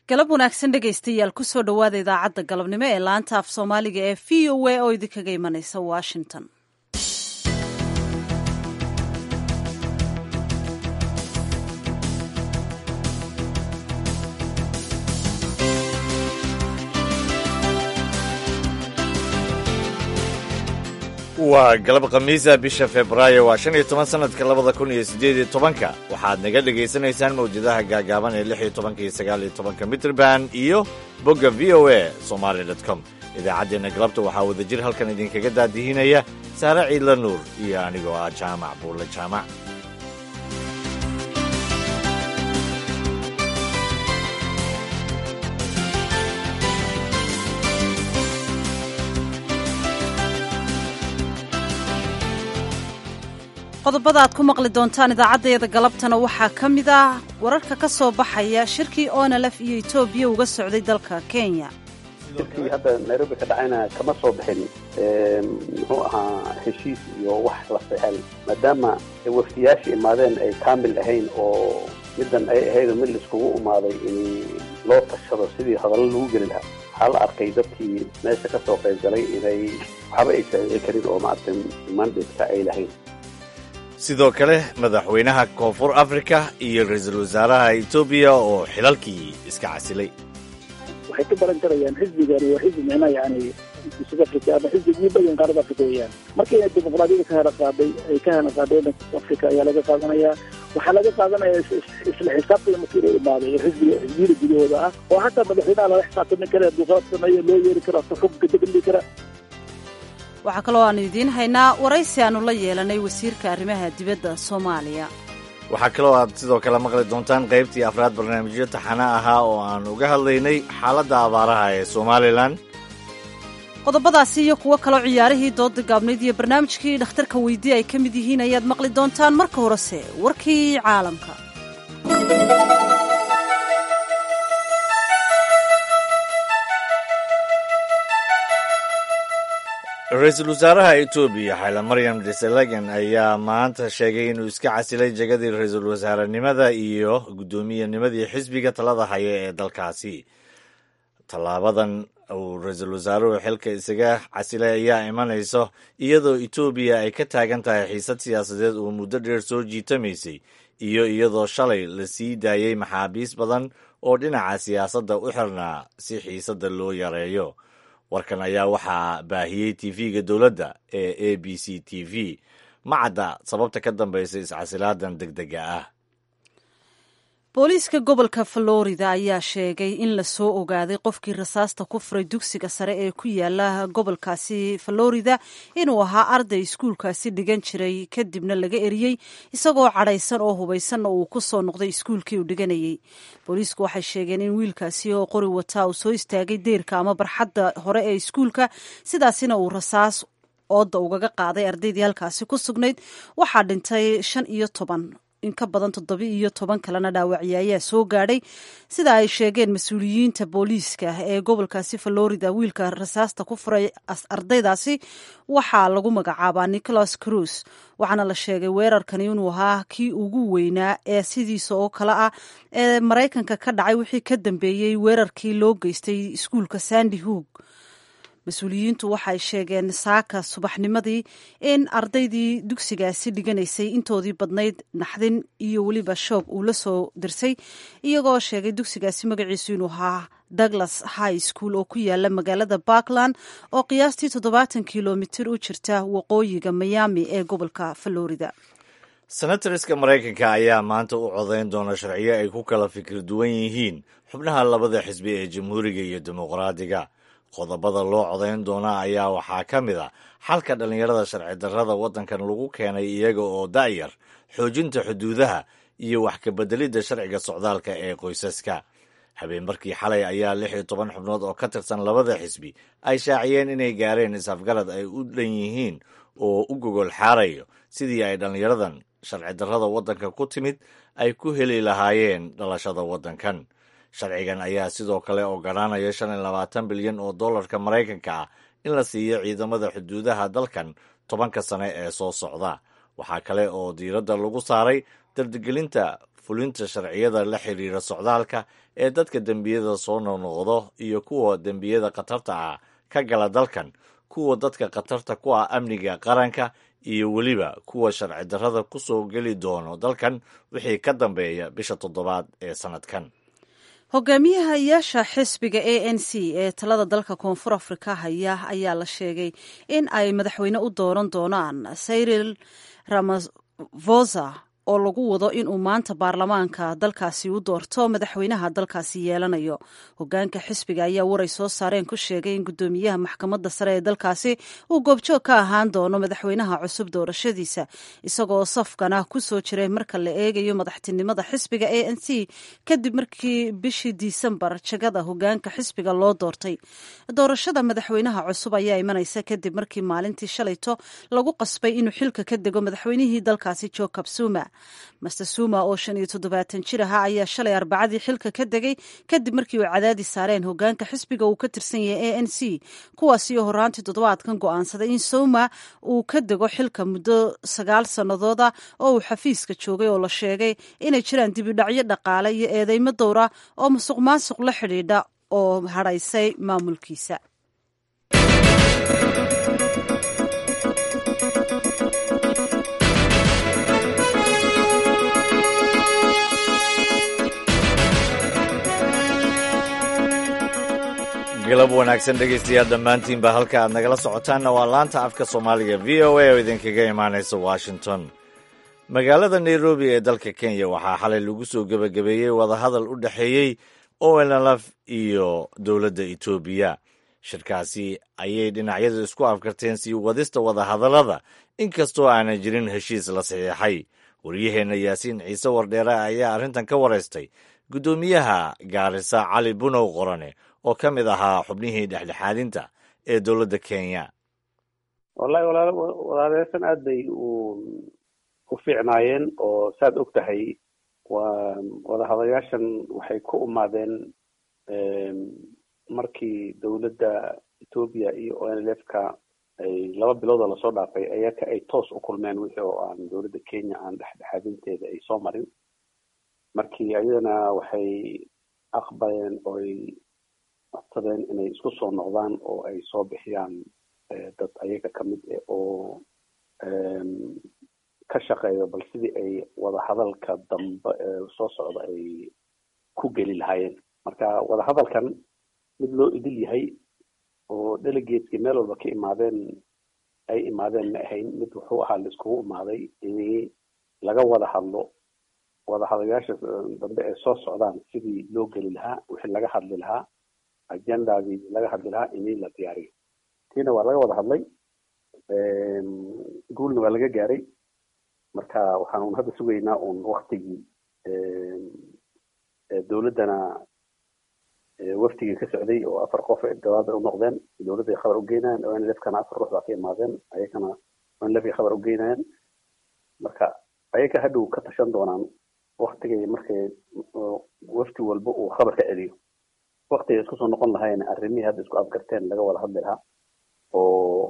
galab wanaagsan dhegaystayaal kusoo dhowaada idaacadda galabnimo ee laanta af soomaaliga ee v o a oo idinkaga imanaysa washington waa galab khamiisa bisha februaayo waa shan iyo toban sanadka labada kun iyo siddeed iyo tobanka waxaad naga dhegaysanaysaan mawjadaha gaagaaban ee lix iyo tobanka iyo sagaal iyo tobanka mitrband iyo bogga v o a somaali dot com idaacaddeenna galabta waxaa wadajir halkan idinkaga daadihinaya saare ciidla nuur iyo anigoo ah jaamac buulle jaamac qodobada aad ku maqli doontaan idaacaddayada galabtana waxaa ka mid ah wararka ka soo baxaya shirkii onalef iyo etoobiya uga socday dalka kenya shirkii hadda nairobi ka dhacayna kama soo bixin muxuu ahaa heshiis iyo wax la fexel maadaama wafdiyaashii imaadeen ay kaamil ahayn oo middan ay ahayd mid laiskugu imaaday in loo tashado sidii hadallo lagu geli lahaa waxaa la arkay dadkii meesha ka soo qayb galay inay waxba ay saacici karin oo maaragtay mandatka ay lahayn sidoo kale madaxweynaha koonfur afrika iyo ra-iisul wasaaraha etoobiya oo xilalkii iska casilay waxay ka baran karayaan xisbigani waa xisbi micnaha yani south africa ama xisbigii badan qaarada africa weeyaan marka inay dimuqraadiyada ka hela qaaday ay ka hela qaadeen africa ayaa laga qaadanayaa waxaa laga qaadanaya isla xisaabtada markii la imaaday ee xisbiga xisbiyada gudahooda ah oo hataa madaxweynaha lala xisaabtami kara duqaad sameeyo loo yeeri karo asa xukunka degli kara waxaa kaloo aanu idiin haynaa waraysi aanu la yeelanay wasiirka arrimaha dibadda soomaaliya waxaa kaloo aad sidoo kale maqli doontaan qaybtii afraad barnaamijyo taxana ahaa oo aan uga hadlaynay xaaladda abaaraha ee somalilan qodobadaasi iyo kuwo kaloo ciyaarihii dooda gaabnayd iyo barnaamijkii dhakhtarka weydii ay ka mid yihiin ayaad maqli doontaan marka horese warkii caalamka ra-iisul wasaaraha etoobiya xayla maryam desalagan ayaa maanta sheegay inuu iska casilay jegadii ra-iisul wasaarenimada iyo guddoomiyennimadii xisbiga talada haya ee dalkaasi tallaabadan uu ra-iisul wasaaruhu xilka isaga casilay ayaa imanayso iyadoo etoobiya ay ka taagan tahay xiisad siyaasadeed oo muddo dheer soo jiitamaysay iyo iyadoo shalay la sii daayey maxaabiis badan oo dhinaca siyaasadda u xirnaa si xiisadda loo yareeyo warkan ayaa waxaa baahiyey tv-ga dowladda ee a b c t v ma cadda sababta ka dambaysa iscasilaadan deg dega ah booliiska gobolka florida ayaa sheegay in la soo ogaaday qofkii rasaasta ku furay dugsiga sare ee ku yaala gobolkaasi florida inuu ahaa arday iskuulkaasi dhigan jiray kadibna laga eriyey isagoo cadhaysan oo hubaysanna uu ku soo noqday iskuulkii uu dhiganayey booliisku waxay sheegeen in wiilkaasi oo qori wataa uu soo istaagay deyrka ama barxadda hore ee iskuulka sidaasina uu rasaas ooda ugaga qaaday ardaydii halkaasi ku sugnayd waxaa dhintay shan iyo toban in ka badan toddobi iyo toban kalena dhaawacya ayaa soo gaadhay sida ay sheegeen mas-uuliyiinta booliiska ee gobolkaasi florida wiilka rasaasta ku furay ardaydaasi waxaa lagu magacaabaa nicholas cruz waxaana la sheegay weerarkani inuu ahaa kii ugu weynaa ee sidiisa oo kale ah ee maraykanka ka dhacay wixii ka dambeeyey weerarkii loo geystay iskuulka sandy hoog mas-uuliyiintu waxay sheegeen saaka subaxnimadii in ardaydii dugsigaasi dhiganaysay intoodii badnayd naxdin iyo weliba shoog uu la soo dirsay iyagoo sheegay dugsigaasi magaciisu inuu ahaa douglas high school oo ku yaala magaalada parkland oo qiyaastii toddobaatan kilomitir u jirta waqooyiga miami ee gobolka florida senatoriska maraykanka ayaa maanta u codayn doona sharciyo ay ku kala fikir duwan yihiin xubnaha labada xisbi ee jamhuuriga iyo dimuqraadiga qodobada loo codayn doona ayaa waxaa ka mid a xalka dhallinyarada sharci darrada waddankan lagu keenay iyaga oo da'yar xoojinta xuduudaha iyo wax kabeddelidda sharciga socdaalka ee qoysaska habeenbarkii xalay ayaa lix iyo toban xubnood oo ka tirsan labada xisbi ay shaaciyeen inay gaareen is-afgarad ay u dhan yihiin oo u gogol xaarayo sidii ay dhallinyaradan sharci darrada waddanka ku timid ay ku heli lahaayeen dhalashada waddankan sharcigan ayaa sidoo kale ogolaanaya shan iyo labaatan bilyan oo dollarka maraykanka ah in la siiyo ciidamada xuduudaha dalkan tobanka sane ee soo socda waxaa kale oo diiradda lagu saaray dardigelinta fulinta sharciyada la xidhiira socdaalka ee dadka dembiyada soo noqnoqdo iyo kuwa dembiyada khatarta ah ka gala dalkan kuwa dadka khatarta ku ah amniga qaranka iyo weliba kuwa sharci darrada ku soo geli doono dalkan wixii ka dambeeya bisha toddobaad ee sannadkan hogaamiyahayaasha xisbiga a n c ee talada dalka koonfur afrika haya ayaa la sheegay in ay madaxweyne u dooran doonaan cyril ramavosa oo lagu wado inuu maanta baarlamaanka dalkaasi u doorto madaxweynaha dalkaasi yeelanayo hogaanka xisbiga ayaa waray soo saareen ku sheegay in guddoomiyaha maxkamadda sare ee dalkaasi uu goobjoog ka ahaan doono madaxweynaha cusub doorashadiisa isagoo safkana ku soo jiray marka la eegayo madaxtinimada xisbiga a n c kadib markii bishii disembar jagada hogaanka xisbiga loo doortay doorashada madaxweynaha cusub ayaa imanaysa kadib markii maalintii shalayto lagu qasbay inuu xilka ka dego madaxweynihii dalkaasi jacob zuma master suma oo shan iyo toddobaatan jir ahaa ayaa shalay arbacadii xilka ka degay kadib markii uu cadaadis saareen hogaanka xisbiga uu ka tirsan yahay a n c kuwaasi oo horaantii toddobaadkan go'aansaday in suma uu ka dego xilka muddo sagaal sannadooda oo uu xafiiska joogay oo la sheegay inay jiraan dibidhacyo dhaqaale iyo eedeymo dowra oo musuq maasuq la xidhiidha oo hadhaysay maamulkiisa galab wanaagsan dhegaystayaal dhammaantiinba halka aad nagala socotaanna waa laanta afka soomaaliga v o a oo idinkaga imaanaysa washington magaalada nairobi ee dalka kenya waxaa xalay lagu soo gebagabeeyey wadahadal u dhexeeyey onlf iyo dowladda etoobiya shirkaasi ayay dhinacyadu isku afkarteen sii wadista wadahadallada inkastoo aanan jirin heshiis la saxiixay waryaheenna yaasiin ciise wardheere ayaa arrintan ka waraystay guddoomiyaha gaarisa cali bunow qorane oo ka mid ahaa xubnihii dhexdhexaadinta ee dowladda kenya wallahi walaal walaaleyaashan aad bay u u fiicnaayeen oo saad og tahay waa wadahadayaashan waxay ku umaadeen markii dowladda etoobiya iyo o n l f ka ay laba bilooda lasoo dhaafay ayaka ay toos u kulmeen wixii oo aan dowladda kenya aan dhexdhexaadinteeda ay soo marin markii ayadana waxay aqbaleen ooy codsadeen inay isku soo noqdaan oo ay soo bixiyaan dad ayaga kamid eh oo ka shaqeeyo bal sidii ay wadahadalka dambe soo socda ay ku geli lahaayeen marka wadahadalkan mid loo idil yahay oo delegateskii meel walba ka imaadeen ay imaadeen ma ahayn mid wuxuu ahaa la iskugu imaaday in laga wada hadlo wadahadayaasha dambe ee soo socdaan sidii loo geli lahaa wixii laga hadli lahaa agendadii laga hadli lahaa ini la diyaariyo tiina waa laga wada hadlay guulna waa laga gaaray marka waxaan un hadda sugaynaa un waktigii dowladdana waftigii ka socday oo afar qof gabaada u noqdeen dowladday khabar ugeynayaan o n lfkana afar ruux baa ka imaadeen ayakana o n lfkay khabar ugeynayaan marka ayaka hadhow ka tashan doonaan waktigay markay wafti walba uu khabar ka celiyo waktiga isku soo noqon lahayn arrimihii hadda isku afgarteen laga wada hadli lahaa oo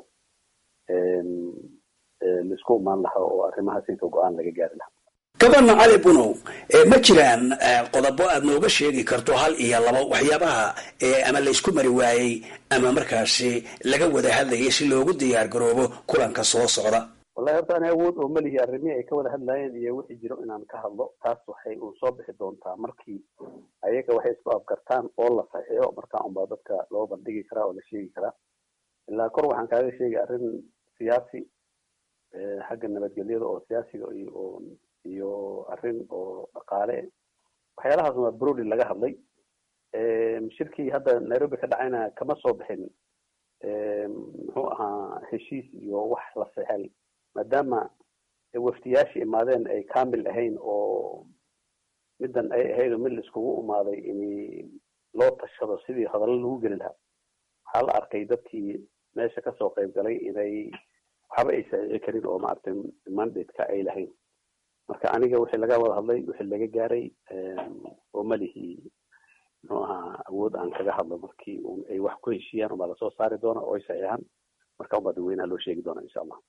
laisku imaan lahaa oo arrimahaas inta go-aan laga gaari lahaa gabana cali bunow ma jiraan qodobo aad nooga sheegi karto hal iyo laba waxyaabaha ama laysku mari waayey ama markaasi laga wada hadlayay si loogu diyaar garoobo kulanka soo socda wallahi horta ani awood oo malihi arrimihii ay ka wada hadlaayeen iyo wixii jiro inaan ka hadlo taas waxay uun soo bixi doontaa markii ayaga waxay isku afgartaan oo la saxiixo markaa unbaa dadka loo bandhigi karaa oo la sheegi karaa ilaa kor waxaan kaaga sheegay arrin siyaasi xagga nabadgelyada oo siyaasiga iyo iyo arrin oo dhaqaale waxyaalahaas waa broli laga hadlay shirkii hadda nairobi ka dhacayna kama soo bixin muxuu ahaa heshiis iyo wax la saxel maadaama waftiyaashii imaadeen ay kamil ahayn oo middan ay ahayd mid la iskugu imaaday in loo tashado sidii hadallo lagu geli lahaa waxaa la arkay dadkii meesha kasoo qayb galay inay waxba ay saxiixi karin oo maaragtay mandate-ka ay lahayn marka aniga wixii laga wada hadlay wixii laga gaaray oo malihii muxuu ahaa awood aan kaga hadlo markii ay wax ku heshiiyaan ubaa lasoo saari doona oo ay saxiixaan marka unbaa dadweynaha loo sheegi doona insha allah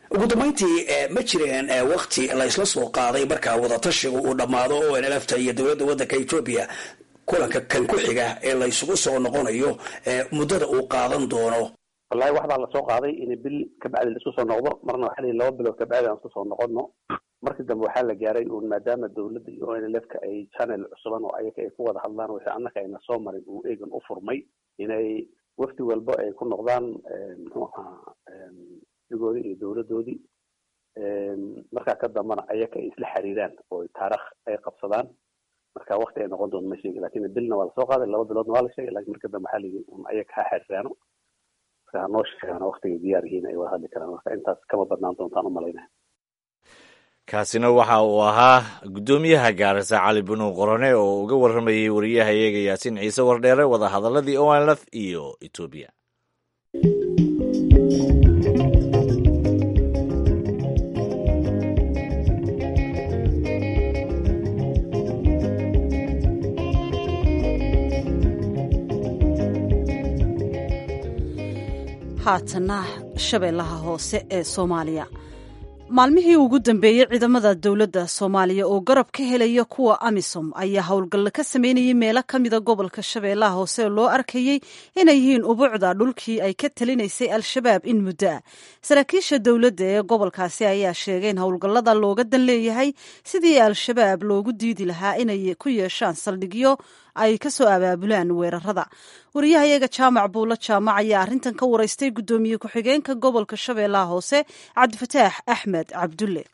ugu dambayntii ma jireen wakti la isla soo qaaday markaa wadatashigu uu dhammaado o nlfta iyo dowladda waddanka etoobiya kulanka kan ku xiga ee la isugu soo noqonayo muddada uu qaadan doono wallahi waxbaa lasoo qaaday in bil kabacdi la isku soo noqdo marna waxaa layihi laba bilood kabacdi aan isku soo noqono markii dambe waxaa la gaaray uun maadaama dowladda iyo o nlfka ay channel cusuban oo ayaga ay ku wada hadlaan wixii annaka ayna soo marin uu eegan u furmay inay wafdi walba ay ku noqdaan muxuu ahaa digoodii iyo dowladdoodii markaa ka dambana ayaga ay isla xiriiraan oo taarikh ay qabsadaan marka wakti ay noqon doonto ma sheegi lakin bilna waa lasoo qaaday laba biloodna waa la sheegay lakin marka dambe waxaa la yidhi un ayaga ha xiriiraano marka hanoo sheegaano waktigay diyaar yihiin ay wada hadli karaan marka intaas kama badnaan doontaan umalaynaya kaasina waxa uu ahaa guddoomiyaha gaarisa cali bunuw qorone oo uga warramayay wariyaha iyaga yaasiin ciise wardheere wadahadaladii onlf iyo etoobiya haatana shabeellaha hoose ee soomaaliya maalmihii ugu dambeeyey ciidamada dowladda soomaaliya oo garab ka helaya kuwa amisom ayaa howlgalla ka sameynayay meelo ka mida gobolka shabeellaha hoose oo loo arkayey inay yihiin ubuucda dhulkii ay ka talinaysay al-shabaab in muddo ah saraakiisha dowladda ee gobolkaasi ayaa sheegay in howlgallada looga dan leeyahay sidii al-shabaab loogu diidi lahaa inay ku yeeshaan saldhigyo ay ka soo abaabulaan weerarada wariyahayaga jaamac buulo jaamac ayaa arrintan ka waraystay guddoomiye ku-xigeenka gobolka shabeellaha hoose cabdifataax axmed cabdulle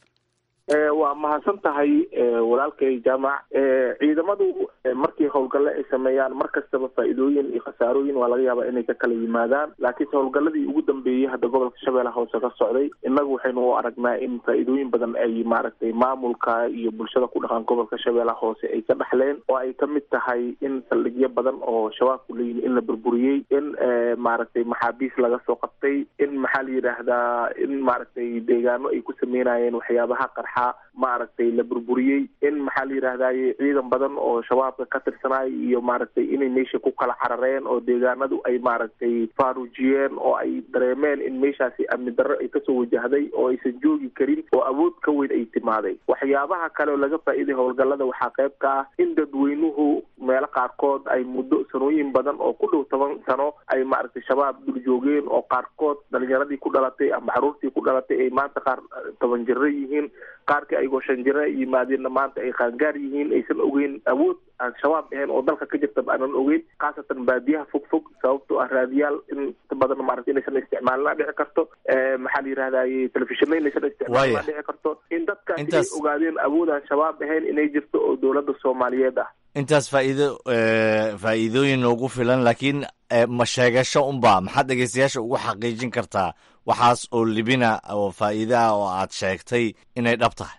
waa mahadsan tahay walaalkay jaamac ciidamadu markii howlgalle ay sameeyaan mar kastaba faa'iidooyin iyo khasaarooyin waa laga yaabaa inay ka kala yimaadaan laakiinse howlgalladii ugu dambeeyey hadda gobolka shabeellaha hoose ka socday innagu waxaynu u aragnaa in faa'iidooyin badan ay maaragtay maamulka iyo bulshada ku dhaqan gobolka shabeellaha hoose ay ka dhaxleen oo ay kamid tahay in saldhigyo badan oo shabaabku leeyihin in la burburiyey in maaragtay maxaabiis laga soo qabtay in maxaa la yidhaahdaa in maaragtay deegaano ay ku sameynayeen waxyaabaha qarxa maaragtay la burburiyey in maxaa la yidhaahdaye ciidan badan oo shabaabka ka tirsanay iyo maaragtay inay meesha ku kala carareen oo deegaanadu ay maaragtay faaruujiyeen oo ay dareemeen in meeshaasi amni darro ay kasoo wajahday oo aysan joogi karin oo awood ka weyn ay timaaday waxyaabaha kale oo laga faa'iiday howlgallada waxaa qayb ka ah in dadweynuhu meelo qaarkood ay muddo sanooyin badan oo ku dhow toban sano ay maaragtay shabaab dul joogeen oo qaarkood dhalinyaradii ku dhalatay ama caruurtii ku dhalatay ay maanta qaar toban jiro yihiin qaarkii ayagoo shan jira yimaadeenna maanta ay qaangaar yihiin aysan ogeyn awood aan shabaab ahayn oo dalka ka jirtaba aanan ogeyn khaasatan baadiyaha fog fog sababtoo ah raadiyaal in badan maarata inaysan isticmaalina dhici karto maxaa la yidhahdaye telefishina inaysan isticmaalina dhici karto in dadkaasi ay ogaadeen awood aan shabaab ahayn inay jirto oo dowladda soomaaliyeed ah intaas faa'iido faa'iidooyin noogu filan laakiin ma sheegasho unba maxaad dhegeystayaasha ugu xaqiijin kartaa waxaas oo libina oo faa'iide ah oo aad sheegtay inay dhab tahay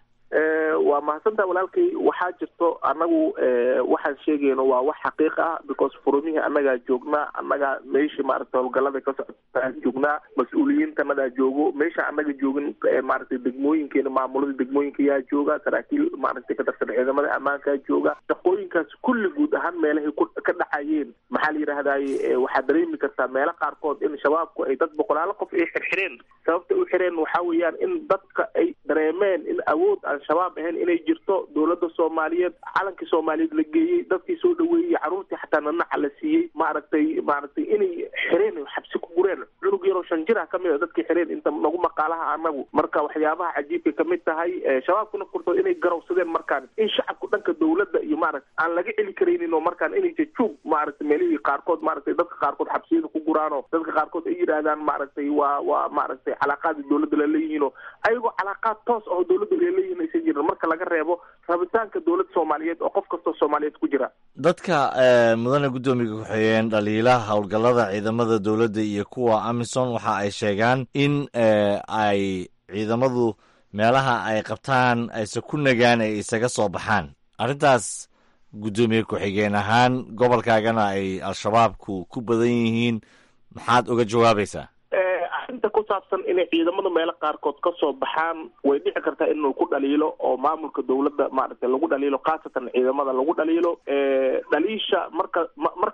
waa mahadsantaha walaalkay waxaa jirto annagu waxaan sheegayno waa wax xaqiiq ah because furumihii annagaa joognaa annagaa meeshii maaragtay howlgallada ka socotaan joognaa mas-uuliyiintanadaa joogo meesha annaga joogin maaragtay degmooyinkeena maamulada degmooyinka yaa jooga saraakiil maaragtay ka tirsan ciidamada ammaankaa jooga shaqooyinkaas kulli guud ahaan meelahay ka dhacayeen maxaa la yidhaahdaye waxaad dareemi kartaa meelo qaarkood in shabaabku ay dad boqolaalo qof ay xirxireen sababta u xireen waxaa weeyaan in dadka ay dareemeen in awood aan shabaab ahayn inay jirto dowladda soomaaliyeed calankii soomaaliyeed la geeyey dadkii soo dhaweeyey carruurtii xataa nanaca la siiyey maaragtay maaragtay inay xireen xabsi ku gureen cunug yaroo shan jir ah kamid a dadkii xireen inta nagu maqaalaha anagu marka waxyaabaha cajiibkay kamid tahay shabaabkuna furto inay garowsadeen markaan in shacabku dhanka dowladda iyo maaragta aan laga celi karaynin oo markaan inay jajuub maaragtay meelihii qaarkood maaragtay dadka qaarkood xabsiyada ku guraano dadka qaarkood ay yidhaahdaan maaragtay waa waa maaragtay calaaqaadii dowladda laleeyihiinoo ayagoo calaaqaad toos ah oo dowladda laleeyihin aysan jirin marka laga reebo rabitaanka dowladda soomaaliyeed oo qof kastoo soomaaliyeed ku jira dadka mudane guddoomiga ku-xigeen dhaliilaha howlgallada ciidamada dowladda iyo kuwa amison waxa ay sheegaan in ay ciidamadu meelaha ay qabtaan ayse ku nagaan ay isaga soo baxaan arrintaas guddoomiye ku-xigeen ahaan gobolkaagana ay al-shabaabku ku badan yihiin maxaad uga jawaabaysaa arrinta ku saabsan inay ciidamada meelo qaarkood ka soo baxaan way dhici kartaa inuu ku dhaliilo oo maamulka dowladda maaragtay lagu dhaliilo khaasatan ciidamada lagu dhaliilo dhaliisha marka mar kasta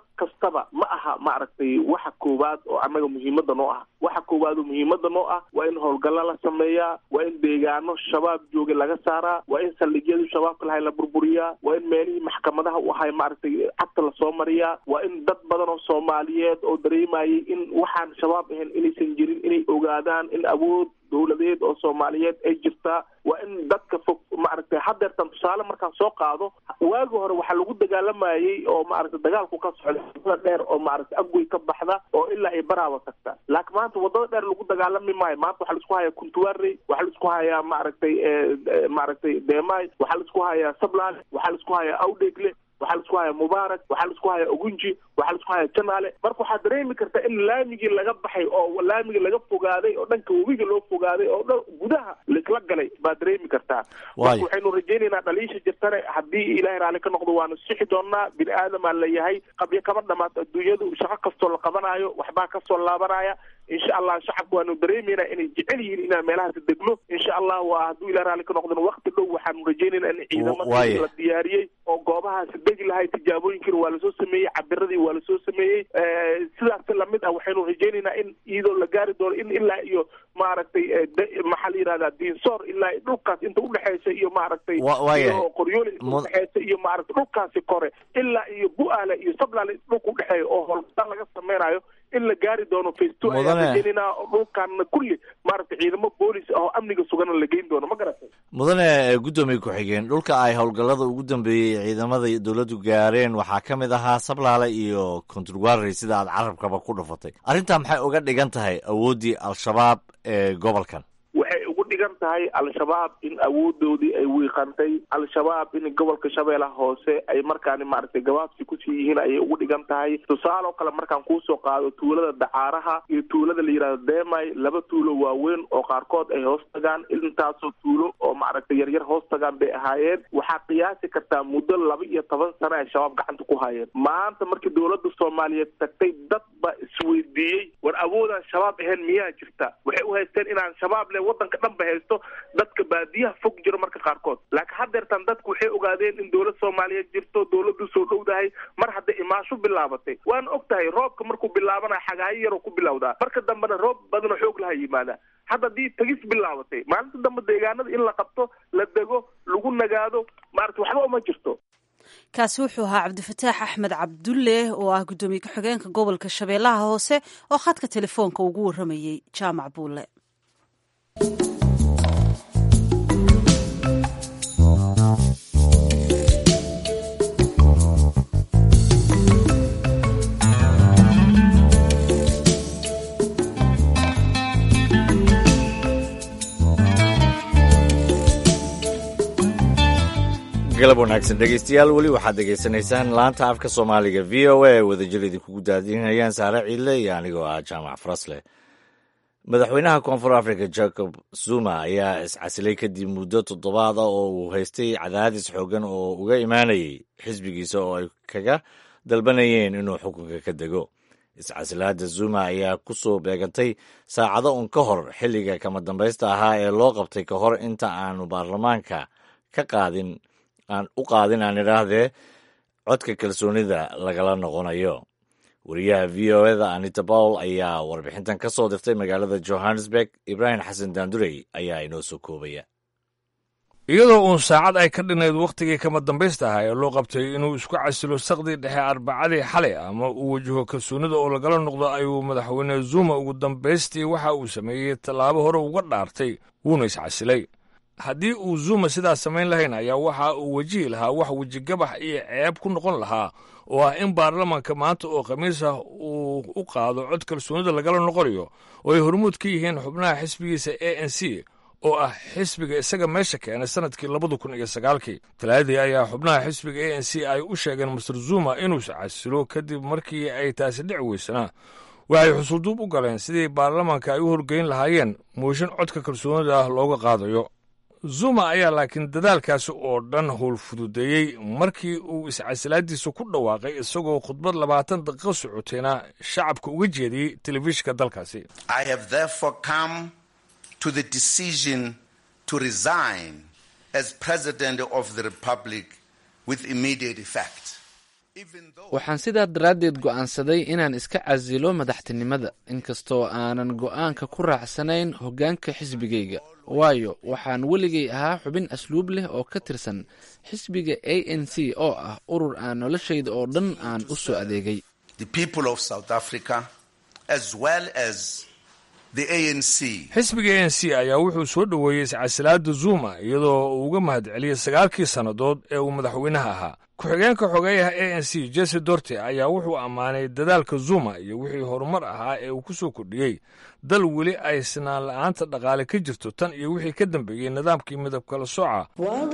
kastaba ma aha maaragtay waxa koowaad oo annaga muhiimada noo ah waxa koowaad oo muhiimada noo ah waa in howlgalla la sameeyaa waa in deegaano shabaab jooga laga saaraa waa in saldhigyadu shabaabka lahay la burburiyaa waa in meelihii maxkamadaha u ahay maaragtay cagta lasoo mariyaa waa in dad badan oo soomaaliyeed oo dareemayay in waxaan shabaab ahayn inaysan jirin inay ogaadaan in awood dowladeed oo soomaaliyeed ay jirtaa waa in dadka fog maaragtay hadeertan tusaale markaan soo qaado waagi hore waxaa lagu dagaalamayey oo maaragtay dagaalku ka socda wadada dheer oo maaragtay agwey ka baxda oo ilaa ay baraaba tagta laakiin maanta wadada dheer lagu dagaalami maayo maanta waxaa laisku hayaa kuntuwarey waxaa laisku hayaa maaragtay maaragtay deemay waxaa laisku hayaa sablaale waxaa laisku hayaa awdheegle waxaa laisku hayaa mubaarak waxaa laisku hayaa ogunji waxaa laisku hayaa janaale marka waxaad dareemi kartaa in laamigii laga baxay oo laamigii laga fogaaday oo dhanka webiga loo fogaaday oo dhan gudaha laisla galay baad dareemi kartaa marka waxaynu rajaynaynaa dhaliisha jirtane haddii ilaahay raalli ka noqdo waanu sixi doonaa bini aadamaa layahay qabyo kama dhamaato adduunyadu shaqo kastoo la qabanaayo waxbaa kasoo laabanaya insha allah shacabka waanu dareemeynaa inay jecel yihiin inaan meelahaasi degno insha allah waa hadduu ilahay raalli ka noqdona wakti dhow waxaanu rajaynaynaa in ciidamadii la diyaariyey oo goobahaasi degi lahay tijaabooyinkiina waa lasoo sameeyey cabiradii waa lasoo sameeyey sidaas lamid ah waxaynu rajaynaynaa in iyadoo la gaari doono in ilaa iyo maaragtay maxaa la yihahdaa diinsoor ilaa dhulkaas inta udhexeysa iyo maaragtay iyo qoryooli inta udhexeysa iyo maaragtay dhulkaasi kore ilaa iyo bu-aale iyo sablaale dhulka udhexeeya oo howlgalaan laga sameynayo in la gaari doono faceto ayaan rajeynayna dhulkaana kulli maaragtay ciidamo boolis ah oo amniga sugana la geyn doono ma garatay mudane guddoomiye ku-xigeen dhulka ay howlgallada ugu dambeeyey ciidamada dowladdu gaareen waxaa ka mid ahaa sablaale iyo konturwarey sida aad carabkaba ku dhufatay arrintaa maxay uga dhigan tahay awooddii al-shabaab ee gobolkan waxay ugu dhigan tahay al-shabaab in awoodoodii ay wiiqantay al-shabaab in gobolka shabeellaha hoose ay markaani maaragtay gabaabsi kusii yihiin ayay ugu dhigan tahay tusaale oo kale markaan kuusoo qaado tuulada dacaaraha iyo tuulada la yidhahdo demay laba tuulo waaweyn oo qaarkood ay hoos tagaan intaasoo tuulo oo maaragtay yaryar hoos tagaan bay ahaayeen waxaa qiyaasi kartaa muddo laba iyo toban sano ay shabaab gacanta ku hayeen maanta markii dowladda soomaaliyeed tagtay dad baa isweydiiyey war awoodaan shabaab ahayn miyaa jirta waxay u haysteen inaan shabaab le wadanka dhan ba haysto dadka baadiyaha fog jiro marka qaarkood laakiin haddeertan dadku waxay ogaadeen in dowlad soomaaliyeed jirto dowladdu soo dhowdahay mar hadday imaasho bilaabatay waana og tahay roobka markuu bilaabana xagaayo yaroo ku bilowdaa marka dambena roob badanoo xoog laha yimaada hadda haddii tagis bilaabatay maalinta dambe deegaanada in la qabto la dego lagu nagaado maarata waxba uma jirto kaasi wuxuu ahaa cabdifataax axmed cabdulle oo ah guddoomiye ku-xigeenka gobolka shabeellaha hoose oo khadka telefoonka ugu warramayey jaamac buulle galab wanaagsan dhegeystayaal weli waxaad degeysanaysaan laanta afka soomaaliga v o a ee wadajir idinkugu daadinayaan saare ciidle iyo anigoo ah jaamac farasle madaxweynaha koonfur africa jacob zuma ayaa iscasilay kadib muddo toddobaad ah oo uu haystay cadaadis xoogan oo uga imaanayay xisbigiisa oo ay kaga dalbanayeen inuu xukunka ka dego iscasilaadda zuma ayaa ku soo beegantay saacado un ka hor xilliga kama dambaysta ahaa ee loo qabtay ka hor inta aanu baarlamaanka ka qaadin aan u qaadin aan idhaahdee codka kalsoonida lagala noqonayo wariyaha v o eda anita pawl ayaa warbixintan ka soo dirtay magaalada johannesburg ibraahim xasan daandurey ayaa inoo soo koobaya iyadoo uun saacad ay ka dhinayd wakhtigii kama dambaysta ahaa ee loo qabtay inuu isku casilo saqdii dhexe arbacadii xalay ama uu wajaho kalsoonida oo lagala noqdo ayuu madaxweyne zuma ugu dambaystii waxa uu sameeyey tallaabo hore uga dhaartay wuuna iscasilay haddii uu zuma sidaas samayn lahayn ayaa waxa uu wajihi lahaa wax wejigabax iyo ceeb ku noqon lahaa oo ah in baarlamaanka maanta oo khamiis ah uu u qaado cod kalsoonida lagala noqonayo oo ay hormuud ka yihiin xubnaha xisbigiisa a n c oo ah xisbiga isaga meesha keenay sanadkii labada kun iyo sagaalkii talaadii ayaa xubnaha xisbiga a n c ay u sheegeen master zuma inuu iscasilo kadib markii ay taasi dhici weysanaa waxay xusulduub u galeen sidii baarlamaanka ay u horgeyn lahaayeen mooshin codka kalsoonida ah looga qaadayo zuma ayaa laakiin dadaalkaasi oo dhan howl fududeeyey markii uu iscasilaadiisa ku dhawaaqay isagoo khudbad labaatan daqiiqo socotayna shacabka uga jeediyey telefishinka dalkaasi to the decision to resign as president of the republic with immediate effect. waxaan sidaa daraaddeed go'aansaday inaan iska casilo madaxtinimada inkastoo aanan go'aanka ku raacsanayn hoggaanka xisbigayga waayo waxaan weligay ahaa xubin asluub leh oo ka tirsan xisbiga a n c oo ah urur aan noloshayda oo dhan aan u soo adeegay xisbiga a n c ayaa wuxuu soo dhoweeyey iscasilaada zuma iyadoo uu uga mahadceliyey sagaalkii sannadood ee uu madaxweynaha ahaa ku-xigeenka xogeeyaha a n c jesse dorte ayaa wuxuu ammaanay dadaalka zuma iyo wixii horumar ahaa ee uu ku soo kordhiyey dal weli ay sinaan la-aanta dhaqaale ka jirto tan iyo wixii ka dambeeyey nidaamkii midab kala sooca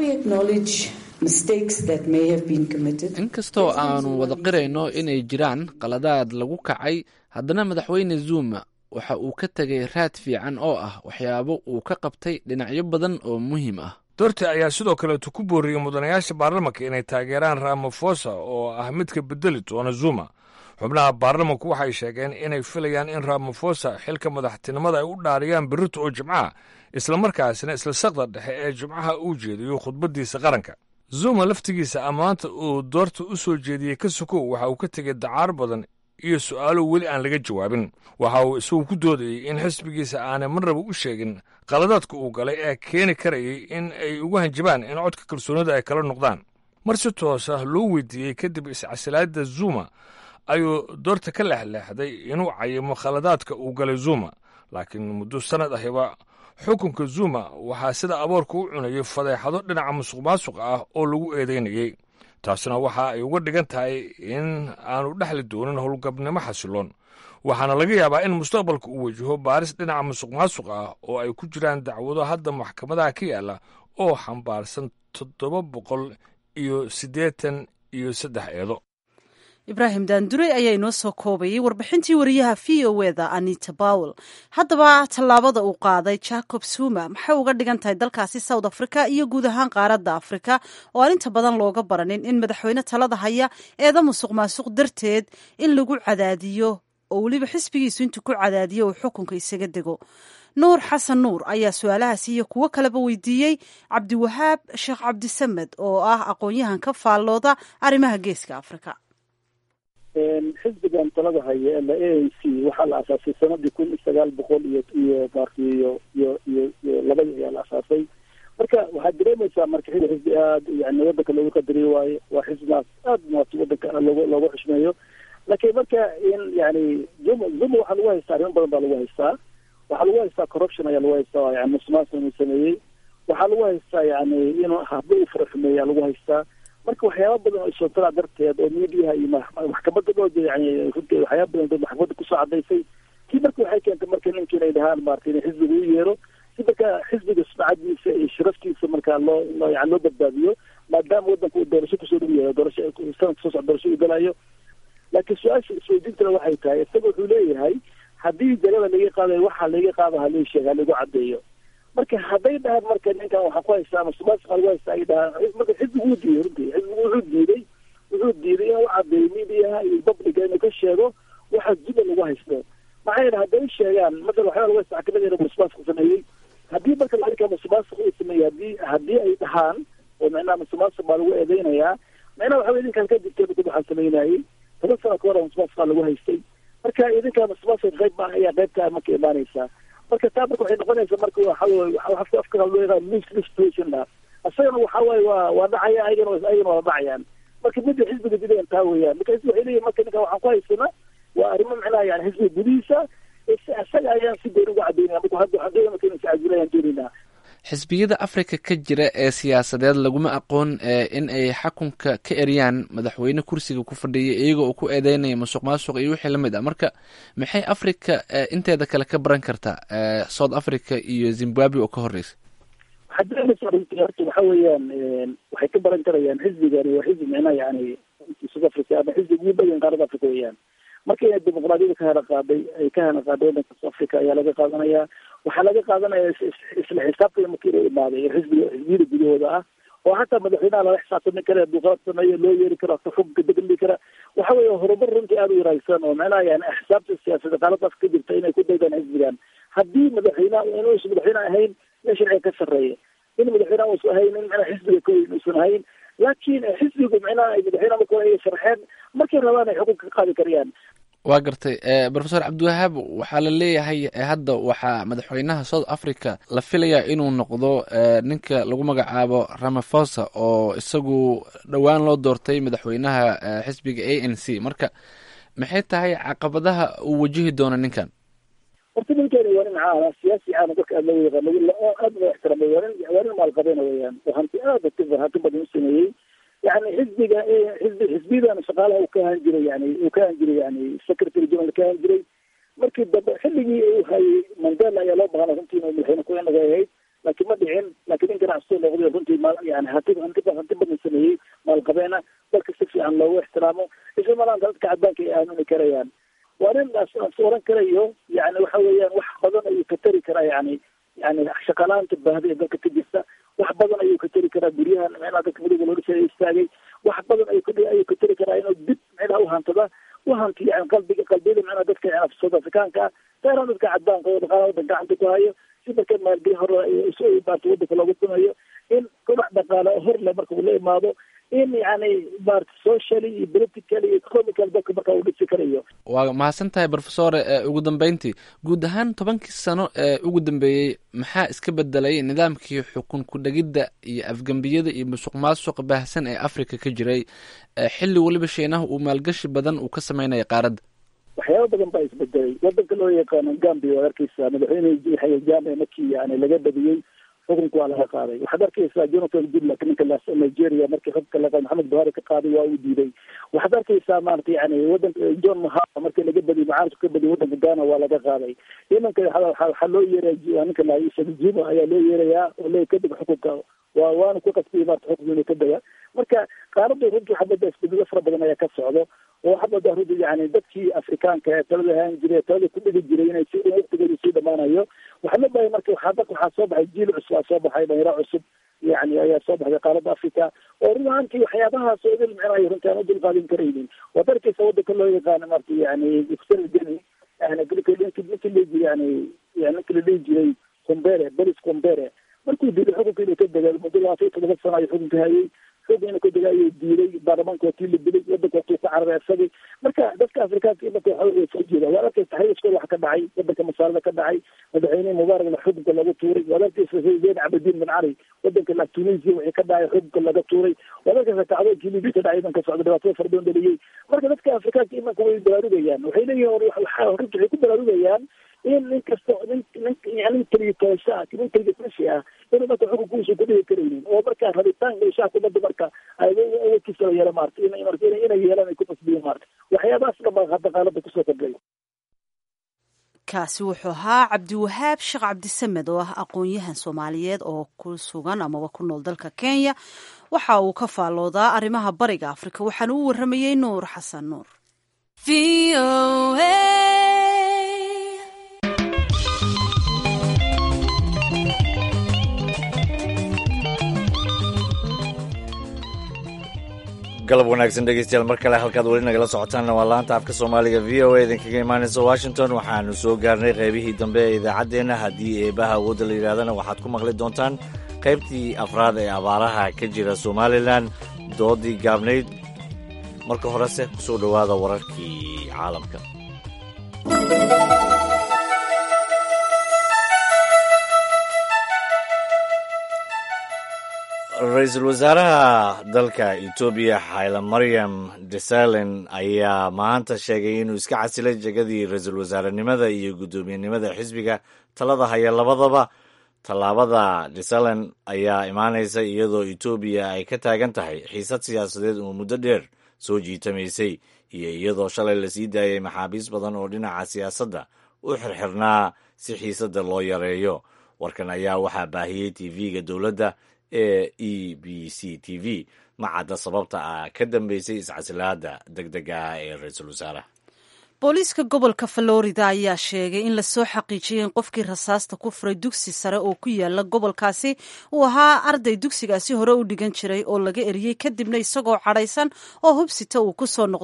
inkastoo aanu wada qirayno inay jiraan qaladaad lagu kacay haddana madaxweyne zuma waxa uu ka tegay raad fiican oo ah waxyaabo uu ka qabtay dhinacyo badan oo muhiim ah dorte ayaa sidoo kaleetu ku booriyey mudanayaasha baarlamanka inay taageeraan ramafosa oo ah midka bedeli doona zuma xubnaha baarlamanku waxay sheegeen inay filayaan in ramafosa xilka madaxtinimada ay u dhaariyaan berrito oo jimcaha islamarkaasina isla saqda dhexe ee jimcaha uu jeediyo khudbaddiisa qaranka zuma laftigiisa ammaanta uu doorta u soo jeediyey ka sokow waxa uu ka tegey dacaar badan iyo su'aalo weli aan laga jawaabin waxa uu isagu ku doodayey in xisbigiisa aanay marnaba u sheegin qaladaadka uu galay ee keeni karayay in ay ugu hanjabaan in codka kalsoonida ay kala noqdaan mar si toosa loo weydiiyey kadib iscasilaadda zuma ayuu doorta ka leexleexday inuu cayimo khaladaadka uu galay zuma laakiin muddo sannad ahiba xukunka zuma waxaa sida aboorka u cunayay fadeexado dhinaca musuq maasuq ah oo lagu eedaynayey taasina waxa ay uga dhigan tahay in aanu dhexli doonin howlgabnimo xasiloon waxaana laga yaabaa in mustaqbalka uu wajaho baaris dhinaca musuq maasuq ah oo ay ku jiraan dacwado hadda maxkamadaha ka yaalla oo xambaarsan toddoba boqol iyo siddeetan iyo saddex eedo ibraahim daandurey ayaa inoo soo koobayay warbixintii wariyaha v o eda anita bowel haddaba tallaabada uu qaaday jacob zuma maxay uga dhigan tahay dalkaasi south africa iyo guud ahaan qaaradda afrika oo aan inta badan looga baranin in madaxweyne talada haya eeda musuq maasuq darteed in lagu cadaadiyo oo weliba xisbigiisu intuu ku cadaadiyo uu xukunka isaga dego nuur xasan nuur ayaa su-aalahaasi iyo kuwo kaleba weydiiyey cabdiwahaab sheekh cabdisamed oo ah aqoon-yahan ka faallooda arrimaha geeska afrika xisbigan talada haya la a n c waxaa la asaasay sanadii kun iyo sagaal boqol iyo iyo maarti iyo iyo iyo iyo labadii ayaa la asaasay marka waxaad dareemaysaa marka xili xisbi aad yani wadanka loogu qadariyo waayo waa xisbigaas aad maarta wadanka loogu loogu xushmeeyo laakiin marka in yani zuma zuma waxaa lagu haystaa arrimo badan baa lagu haystaa waxaa lagu haystaa corruption ayaa lagu haystaa yani musuqmaasuq inuu sameeyey waxaa lagu haystaa yani inuu habdo u faraxumeeya lagu haystaa marka waxyaaba badan oo isootada darteed oo miidiyaha iyo maxkamada loo yani runtii waxyaaba badan dad maxkamada kusoo cadaysay kii marka waxay keentay marka ninki inay dhahaan maarata in xisbiga u yeero si marka xisbiga sumcadiisa iyo sharaftiisa marka loo loo yani loo badbaadiyo maadaama wadanka uu doorasho kusoo dhow yahay doorasho sanadka soo socda doorasho uu galayo laakiin su-aasha isweydiintana waxay tahay isaga wuxuu leeyahay haddii jalada laga qaadayo waxaa laga qaada halii sheega halagu cadeeyo marka hadday dhahaan marka ninkan waxaa ku haystaa masuqmaasuqa lagu haystaa ay dhahaan marka xisbigu wuu diiday runtii xisbigu wuxuu diiday wuxuu diiday inuu cadeeyo miidiyaha iyo publica inuu ka sheego waxa zuma lagu haysto maxaa yeele hadday sheegaan masalan waxyaaba lagu haysta kamid inuu masuqmaasuq sameeyey haddii marka laarkaa masuqmaasuq uu sameeyey hadii haddii ay dhahaan oo micnaha masuqmaasuq baa lagu eedeynayaa micnaha waxa wey idinkaan ka jirtay mid waxaa sameynayay toban sano ka hor masuqmaasuqa lagu haystay marka idinkaa masuqmaasuq qayb baa ayaa qaybtaa marka imaanaysaa marka taa marka waxay noqonaysaa marka waxa afka loo yaqaan mis situation la isagana waxa waaye waa waa dhacaya ayagana ayagana waa dhacayaan marka midda xisbiga dileen taa weeyaan marka xisbi waxay leeyihin marka ninka waxaan ku haysana waa arrimo micnaha yani xisbiga gudihiisa isaga ayaan si gooni uga cadaynaya marka hadda waxaan doonaya marka inay iscajilayaan doonaynaa xisbiyada afrika ka jira ee siyaasadeed laguma aqoon in ay xakunka ka eryaan madaxweyne kursiga ku fadhiya iyagoo uu ku eedeynaya musuq maasuq iyo wixii lamid ah marka maxay africa inteeda kale ka baran kartaa south africa iyo zimbabwe oo ka horeysa waxaad dareemaysaa runtii horta waxa weeyaan waxay ka baran karayaan xisbigani waa xisbi micnaha yani south africa ama xisbi ugu badan qaarada africa weeyaan marka inay dimuqraadiyada ka hela qaaday ay ka hela qaaday wadanka south africa ayaa laga qaadanayaa waxaa laga qaadanaya isla xisaabtan markii inuu imaaday xisbiga xisbiyada gudahooda ah oo hataa madaxweynaha lala xisaabtami kara hadduu qalad sameeyo loo yeeri karo xukunka degli kara waxa weeye horumar runtii aada u yaraagsan oo macnaha yani xisaabta siyaasada qaaladaas ka jirta inay ku daydaan xisbigan haddii madaxweynaha inuusan madaxweyne ahayn in sharciga ka sarreeya in madaxweynaha uusan ahayn in macnaha xisbiga ka weyn uusan ahayn laakiin xisbigu micnaha ay madaxweyne marka hore ay sharxeen markay rabaan ay xukunka ka qaadi karayaan waa gartay profesor cabdiwahaab waxaa la leeyahay hadda waxaa madaxweynaha south africa la filayaa inuu noqdo ninka lagu magacaabo ramafosa oo isagu dhowaan loo doortay madaxweynaha xisbiga a n c marka maxay tahay caqabadaha uu wajihi doono ninkan horta ninkeeni waa nin caana siyaasi caana dadka aad loo yaqaan oo aad loo ixtiraamay waa nin waa nin maalqabeena weeyaan oo hanti aad hanti badan u sameeyey yani xisbiga xisbi xisbiyadan shaqaalaha uu ka ahaan jiray yani uu ka ahaan jiray yani secretary general ka ahaan jiray markii dambe xilligii uu hayay mandela ayaa loo baqana runtii inuu madaxweyne ku inaga ahayd laakiin ma dhicin laakiin nin ganacsato noqday runtii maal yani hanti hanti hanti badan sameeyey maalqabeena dalka si fiican loogu ixtiraamo isla malaanta dadka cadaanka ay aamini karayaan waa nin as oran karayo yani waxa weeyaan wax badan ayuu ka tari karaa yani yani shaqalaanta baahda ee dalka ka jirta wax badan ayuu ka tari karaa guryahan micnaha dadka midowga loo dhisay istaagay wax badan ayuu ka ayuu ka tari karaa inuu dib micnaha uhantada uhanti yani qalbiga qalbiyada micnaha dadka yani south africaanka ah gaaraan dadka cadaanka oo dhaqaalaha wadanka gacanta ku hayo si marka maalgelin hore baarta wadanka loogu dumayo in kobac dhaqaale hor le marka uu la imaado in yani maarata socially iyo politically iyo economical dadka marka uu dhisi karayo waa mahadsan tahay profesor ugu dambeyntii guud ahaan tobankii sano ee ugu dambeeyey maxaa iska bedelay nidaamkii xukun ku-dhegidda iyo afgembiyada iyo musuq maasuq baahsan ee africa ka jiray xilli weliba shiinaha uu maalgashi badan uu ka sameynaya qaaradda waxyaaba badan baa isbedelay wadanka loo yaqaano gambia waad arkeysaa madaxweyne yaxya jaame markii yani laga badiyey xukunka waa laga qaaday waxaad arkeysaa jonathan goodluck ninka nigeria markii xukunka laga maxamed buhari ka qaaday waa uu diiday waxaad arkeysaa maarata yani wadanka john mahama markii laga badiyay mucaaradku ka badiyay wadanka ghana waa laga qaaday imanka waxaa loo yeeraya ninka jimo ayaa loo yeerayaa oo le kadib xukunka waa waana ku qasbiyay maarata xukunka inuu ka dega marka qaarada runtii waxaa moodaa isbedelo fara badan ayaa ka socdo oo waxaa moodaa runtii yani dadkii afrikaanka ee talada ahaan jiray talada ku dhigi jiray inay si waqtigooda sii dhamaanayo waxaa la bahay marka waxaa dadka waxaa soo baxay jiil cusub aa soo baxay dhalinyaro cusub yani ayaa soo baxday qaaradda africa oo run ahaantii waxyaabahaas oo idil micnahay runtii aan u dulqaadin karaynin waad arkeysa wadanka loo yaqaano marta yani geni yani ninki la jiri yani yani ninki la dhihi jiray combere belis combere markuu diiday xukunka inuu ka dega muddo labaatan iyo todoba sano ayuu xukunka hayay xog inuu ka dega ayuu diiday baarlamaanka waa tii la dilay wadanka waa tuu ka cararay isagii marka dadka afrikaanka imanka waxa soo jeeda waad arkeysa xayiskooda wax ka dhacay wadanka masaalada ka dhacay madaxweynehi mubaarak xukunka lagu tuuray waad arkeysa zeyn cabdiin bin cali wadanka la tunisia wixii ka dhacay xukunka laga tuuray waad arkeysa kacdoonkii libi ka dhacay imanka socda dhibaatada fara badan dhaliyey marka dadka afrikaanka imanka way baraarugayaan waxay leeyihin runti waxay ku baraarugayaan in nin kasta nin nin yani nin keliya toosha ah nin keliya tashi ah inuu marka xukunkuusa ku dhigi karaynin oo marka rabitaanka shacabka umada marka awoodkiisa la yeelo maarata in marka inay yeelaan ay ku qasbiyin maarata waxyaabahaas dhan baa hadda qaalada kusoo kordhay kaasi wuxuu ahaa cabdiwahaab sheekh cabdisamed oo ah aqoon-yahan soomaaliyeed oo ku sugan amaba ku nool dalka kenya waxa uu ka faalloodaa arrimaha bariga afrika waxaana u warramayey nuur xasan nuur galab wanaagsan dhegeystayaal mar kale halkaad weli nagala socotaanna waa laanta afka soomaaliga v o a idinkaga imaanaysa washington waxaanu soo gaarnay qaybihii dambe ee idaacaddeenna haddii eebaha awoodda la yidhahdana waxaad ku maqli doontaan qaybtii afraad ee abaaraha ka jira somalilan doodii gaabnayd marka horese kusoo dhowaada wararkii caalamka ra-iisul wasaaraha dalka etoobiya xayla maryam desalen ayaa maanta sheegay inuu iska casilay jegadii ra-iisul wasaarenimada iyo guddoomiyenimada xisbiga talada haya labadaba tallaabada desalen ayaa imaanaysa iyadoo etoobiya ay ka taagan tahay xiisad siyaasadeed oo muddo dheer soo jiitamaysay iyo iyadoo shalay lasii daayay maxaabiis badan oo dhinaca siyaasadda u xirxirnaa si xiisadda loo yareeyo warkan ayaa waxaa baahiyey tv-ga dowladda ee e b c t v ma cadda sababta ah ka dambeysay iscasilaada deg dega ah ee ra-iisul wasaaraha booliiska gobolka florida ayaa sheegay in lasoo xaqiijiyay in qofkii rasaasta ku furay dugsi sare oo ku yaala gobolkaasi uu ahaa arday dugsigaasi hore u dhigan jiray oo laga eriyey kadibna isagoo cadhaysan oo hubsita uu ku soo noqday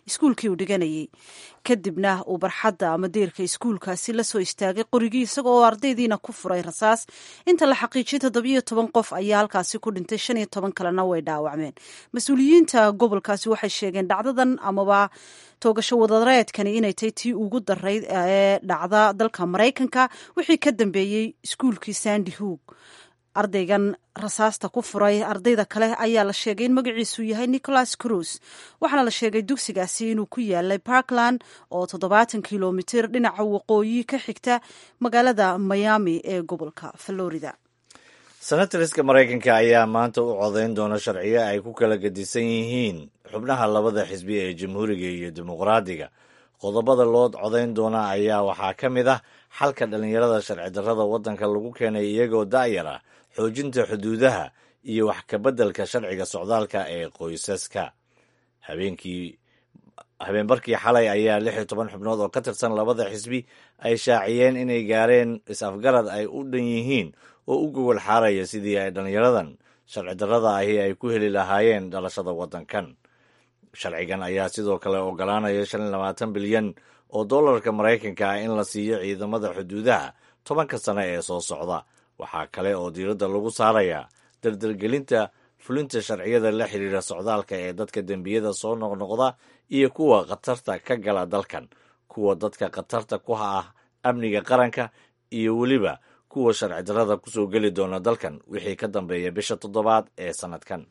iskuulkii uu dhiganayay kadibna uu barxadda ama deerka iskuulkaasi la soo istaagay qorigii isaga oo ardaydiina ku furay rasaas inta la xaqiijiyay toddobiyo toban qof ayaa halkaasi ku dhintay shan iyo toban kalena way dhaawacmeen mas-uuliyiinta gobolkaasi waxay sheegeen dhacdadan amaba toogasho wadareedkani inay tahay tii ugu darayd ee dhacda dalka maraykanka wixii ka dambeeyey iskuulkii sandy hoog ardaygan rasaasta ku furay ardayda kale ayaa la sheegay in magaciisu yahay nicholas cruz waxaana la sheegay dugsigaasi inuu ku yaalay parkland oo toddobaatan kilomitir dhinaca waqooyi ka xigta magaalada miami ee gobolka florida senatoriska maraykanka ayaa maanta u codayn doona sharciyo ay ku kala gedisan yihiin xubnaha labada xisbi ee jamhuuriga iyo dimuqraadiga qodobada loo codayn doona ayaa waxaa ka mid ah xalka dhallinyarada sharci darrada waddanka lagu keenay iyagoo da'yar ah xoojinta xuduudaha iyo wax kabeddelka sharciga socdaalka ee qoysaska habeenkii habeenbarkii xalay ayaa lix iyo toban xubnood oo ka tirsan labada xisbi ay shaaciyeen inay gaareen is-afgarad ay u dhan yihiin oo u gogol xaaraya sidii ay dhallinyaradan sharci darrada ahi ay ku heli lahaayeen dhalashada waddankan sharcigan ayaa sidoo kale ogolaanaya shan iyo labaatan bilyan oo dollarka maraykanka ah in la siiyo ciidamada xuduudaha tobanka sane ee soo socda waxaa kale oo diiradda lagu saarayaa dardargelinta fulinta sharciyada la xiriira socdaalka ee dadka dembiyada soo noqnoqda iyo kuwa khatarta ka gala dalkan kuwa dadka khatarta ku ah amniga qaranka iyo weliba kuwa sharci darrada kusoo geli doona dalkan wixii ka dambeeya bisha toddobaad ee sannadkan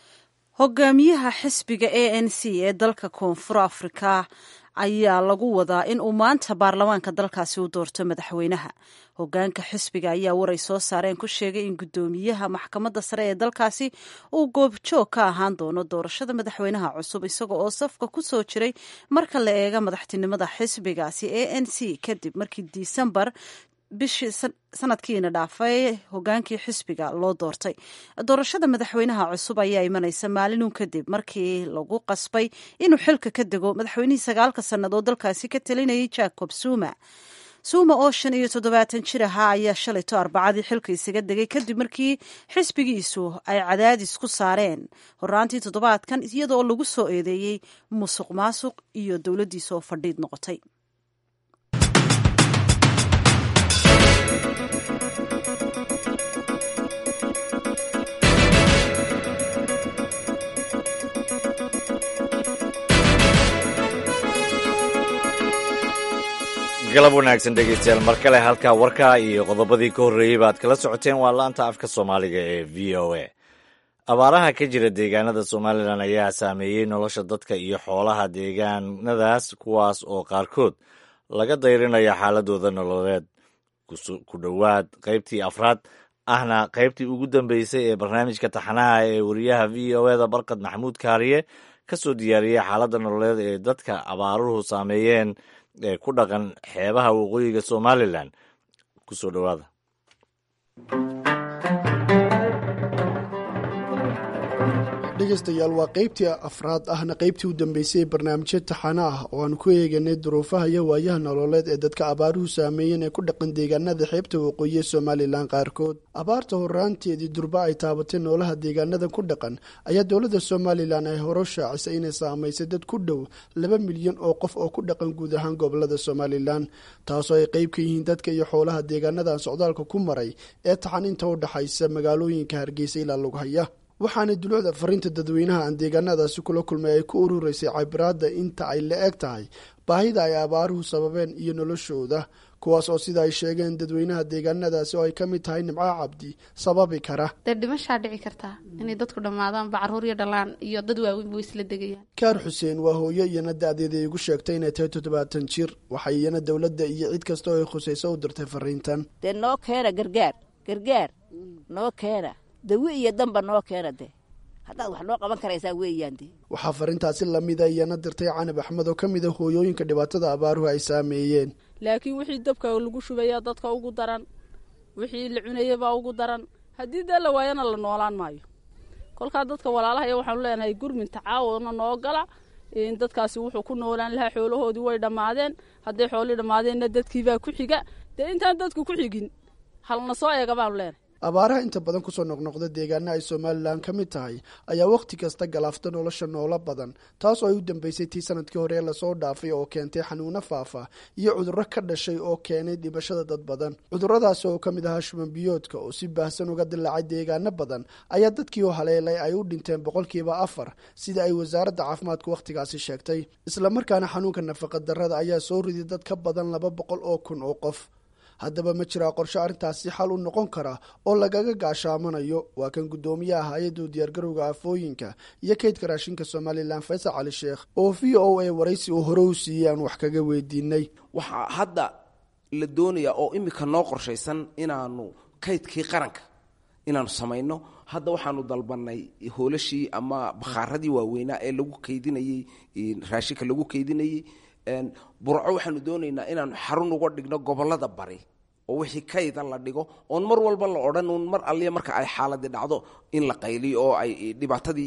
hogaamiyaha xisbiga a n c ee dalka koonfur afrika ayaa lagu wadaa in uu maanta baarlamaanka dalkaasi u doorto madaxweynaha hogaanka xisbiga ayaa waray soo saareen ku sheegay in guddoomiyaha maxkamadda sare ee dalkaasi uu goobjoog ka ahaan doono doorashada madaxweynaha cusub isaga oo safka ku soo jiray marka la eega madaxtinimada xisbigaasi a n c kadib markii disembar bishii sanadkiina dhaafay hogaankii xisbiga loo doortay doorashada madaxweynaha cusub ayaa imanaysa maalinun kadib markii lagu qasbay inuu xilka ka dego madaxweynihii sagaalka sannadood dalkaasi ka talinayay jacob zuma suuma oo shan iyo toddobaatan jir ahaa ayaa shalayto arbacadii xilka isaga degay kadib markii xisbigiisu ay cadaadis ku saareen horaantii toddobaadkan iyadoo lagu soo eedeeyey musuq maasuq iyo dowladdiisa oo fadhiid noqotay galab wanaagsan dhegeystayaal mar kale halkaa warkaa iyo qodobadii ka horreeyey baad kala socoteen waa laanta afka soomaaliga ee v o a abaaraha ka jira deegaanada somalilan ayaa saameeyey nolosha dadka iyo xoolaha deegaanadaas kuwaas oo qaarkood laga dayrinayo xaaladooda nololeed ku dhowaad qaybtii afraad ahna qaybtii ugu dambeysay ee barnaamijka taxanaha ee wariyaha v o eda barkad maxamuud kaariye ka soo diyaariyey xaaladda nololeed ee dadka abaaruhu saameeyeen ee ku dhaqan xeebaha waqooyiga somalilan ku soo dhowaada dhegeystayaal waa qaybtii afraad ahna qaybtii u dambeysay ee barnaamijyo taxana ah oo aan ku eeganay duruufaha iyo waayaha nololeed ee dadka abaaruhu saameeyeen ee ku dhaqan deegaanada xeebta waqooyi ee somalilan qaarkood abaarta horaanteedii durba ay taabatay noolaha deegaanada ku dhaqan ayaa dowladda somalilan ay hore shaacisay inay saamaysay dad ku dhow laba milyan oo qof oo ku dhaqan guud ahaan gobolada somalilan taasoo ay qeyb ka yihiin dadka iyo xoolaha deegaanadan socdaalka ku maray ee taxan inta u dhaxaysa magaalooyinka hargeysa ilaa lughaya waxaana dulucda fariinta dadweynaha aan deegaanadaasi kula kulmay ay ku urureysay cabiraadda inta ay la eg tahay baahida ay abaaruhu sababeen iyo noloshooda kuwaas oo sida ay sheegeen dadweynaha deegaanadaasi oo ay ka mid tahay nimco cabdi sababi kara dee dhimashaa dhici kartaa inay dadku dhammaadaanba caruur iyo dhalaan iyo dad waaweyn way isla degayaan kaar xuseen waa hooyo iyana da-deeda igu sheegtay inay tahay toddobaatan jir waxay iyana dowladda iyo cid kasta oo ay khusayso u dirtay fariintan dee noo keena gargaar gargaar noo keena dawi iyo danba noo keena de haddaad wax noo qaban karaysaa weeyaan de waxaa fariintaasi lamida iyana dirtay canab axmed oo ka mid a hooyooyinka dhibaatada abaaruhu ay saameeyeen laakiin wixii dabka lagu shubaya dadka ugu daran wixii la cunayabaa ugu daran haddii dee la waayana la noolaan maayo kolkaa dadka walaalahaya waxaanu leenahay gurmin tacaawuna noo gala dadkaasi wuxuu ku noolaan lahaa xoolahoodii way dhammaadeen hadday xoolii dhammaadeenna dadkiibaa ku xiga dee intaan dadku ku xigin halna soo eega baanu leenahay abaaraha inta badan kusoo noqnoqda deegaana ay somalilan ka mid tahay ayaa wakhti kasta galaafta nolosha noolo badan taas oo ay u dambeysay tii sanadkii hore ee lasoo dhaafay oo keentay xanuuno faafa iyo cudurro ka dhashay oo keenay dhibashada dad badan cudurradaasi oo ka mid ahaa shuban biyoodka oo si baahsan uga dilaacay deegaano badan ayaa dadkii oo haleelay ay u dhinteen boqolkiiba afar sida ay wasaaradda caafimaadku wakhtigaasi sheegtay islamarkaana xanuunka nafaqa darrada ayaa soo riday dad ka badan laba boqol oo kun oo qof haddaba ma jiraa qorshe arrintaasi xal u noqon kara oo lagaga gaashaamanayo waa kan guddoomiyaha hay-adda diyaargarowga aafooyinka iyo kaydka raashinka somalilan faysal cali sheekh oo v o a waraysi uu hore u siiyey aan wax kaga weydiinay waxaa hadda la doonayaa oo imika noo qorshaysan inaanu kaydkii qaranka inaanu samayno hadda waxaanu dalbanay hoolashii ama bakhaaradii waaweynaa ee lagu kaydinayey raashinka lagu kaydinayey burco waxaanu doonaynaa inaanu xarun uga dhigno gobolada bari oo wixii kayda la dhigo oon mar walba la odhan uun mar alliya marka ay xaaladi dhacdo in la qayliyo oo ay dhibaatadii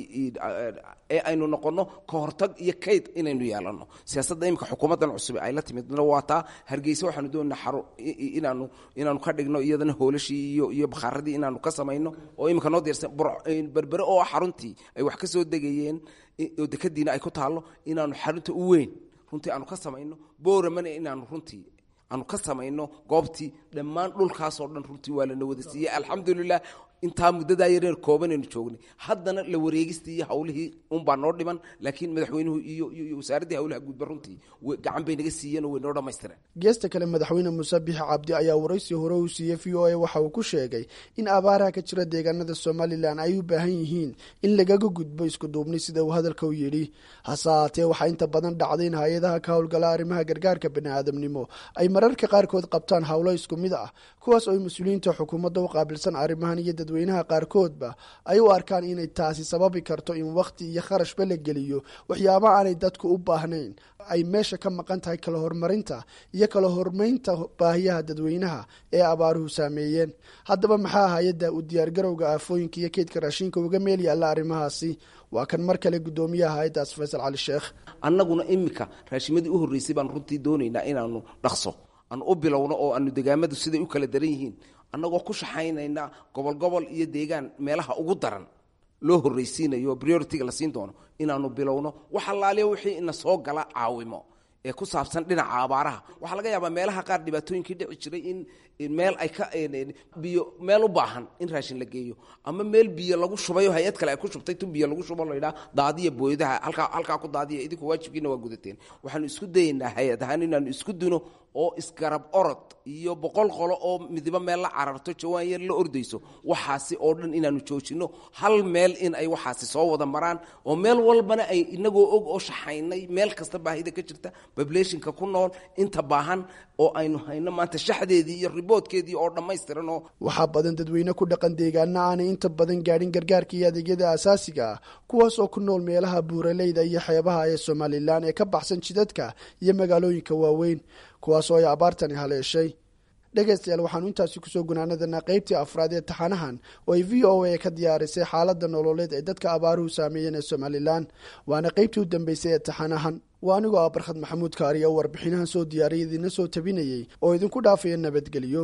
ee aynu noqonno ka hortag iyo kayd inaynu yeelano siyaasadda imika xukuumaddan cusub ay la timidna waa taa hargeysa waxaanu doonaynaa xaru inaanu inaanu ka dhigno iyadana hoolashii iyo iyo bakhaaradii inaanu ka samayno oo imika noo diirsan berbere oo xaruntii ay wax ka soo degayeen oo dekadiina ay ku taallo inaanu xarunta u weyn runtii aanu ka samayno booramana inaanu runtii aanu ka samayno goobtii dhammaan dhulkaasoo dhan runtii waa lana wada siiyey alxamdulilah intaa muddadaa yareer koobanaynu joognay haddana la wareegistii iyo hawlihii unbaa noo dhiman laakiin madaxweynuhu iyo iyo wasaaraddii hawlaha guudba runtii gacan bay naga siiyeen oo way noo dhammaystireen geesta kale madaxweyne muuse bixi cabdi ayaa waraysi hore uu siiyey v o a waxa uu ku sheegay in abaaraha ka jira deegaanada somalilan ay u baahan yihiin in lagaga gudbo isku duubni sida uu hadalka u yidhi hase haatee waxaa inta badan dhacday in hay-adaha ka howlgala arrimaha gargaarka baniaadamnimo ay mararka qaarkood qabtaan howlo isku mid ah kuwaas oo ay mas-uuliyiinta xukuumadda u qaabilsan arrimahan iyo dadweynaha qaarkoodba ay u arkaan inay taasi sababi karto in wakhti iyo kharashba la geliyo waxyaaba aanay dadku u baahnayn ay meesha ka maqan tahay kala horumarinta iyo kala hormaynta baahiyaha dadweynaha ee abaaruhu saameeyeen haddaba maxaa hay-adda u diyaargarowga aafooyinka iyo keydka raashinka uga meel yaalla arrimahaasi waa kan mar kale guddoomiyaha hay-addaas faysal cali sheekh annaguna imika raashimadii u horreysay baan runtii doonaynaa inaanu dhaqso aan u bilowno oo aanu degaamadu siday u kala daran yihiin annagoo ku shaxaynayna gobol gobol iyo deegaan meelaha ugu daran loo horraysiinayo prioritiga la siin doono inaanu bilowno wax allaaliya wixii ina soo gala caawimo ee ku saabsan dhinaca abaaraha waxaa laga yaabaa meelaha qaar dhibaatooyinkii dhici jiray in meel ay ka biyo meel u baahan in raashin la geeyo ama meel biyo lagu shubayo hay-ad kale ay ku shubtay tu biyo lagu shubo laydhaa daadiya booyadaha halkaa halkaa ku daadiya idinku waajibkiina waa gudateen waxaanu isku dayaynaa hay-ad ahaan inaanu isku duno oo isgarab orod iyo boqol qolo oo midibo meel la cararto jawaan yar la ordayso waxaasi oo dhan inaanu joojino hal meel in ay waxaasi soo wada maraan oo meel walbana ay inagoo og oo shaxaynay meel kasta baahida ka jirta bablationka ku nool inta baahan oo aynu hayno maanta shaxdeedii iyo riboodkeedii oo dhammaystiran oo waxaa badan dadweyne ku dhaqan deegaana aanay inta badan gaadhin gargaarka iyo adeegyada asaasiga ah kuwaas oo ku nool meelaha buuraleyda iyo xeebaha ee somalilan ee ka baxsan jidadka iyo magaalooyinka waaweyn kuwaas oo ay abaartani haleeshay dhegaystayaal waxaanu intaasi kusoo gunaanadanaa qaybtii afraad ee taxanahan oo ay v o a ka diyaarisay xaaladda nololeed ee dadka abaaruhu saameeyeen ee somalilan waana qaybtii u dambeysay ee taxanahan waa anigoo ah barkhad maxamuud kaariya oo warbixinahan soo diyaariyay idina soo tabinayey oo idinku dhaafaya nabadgelyo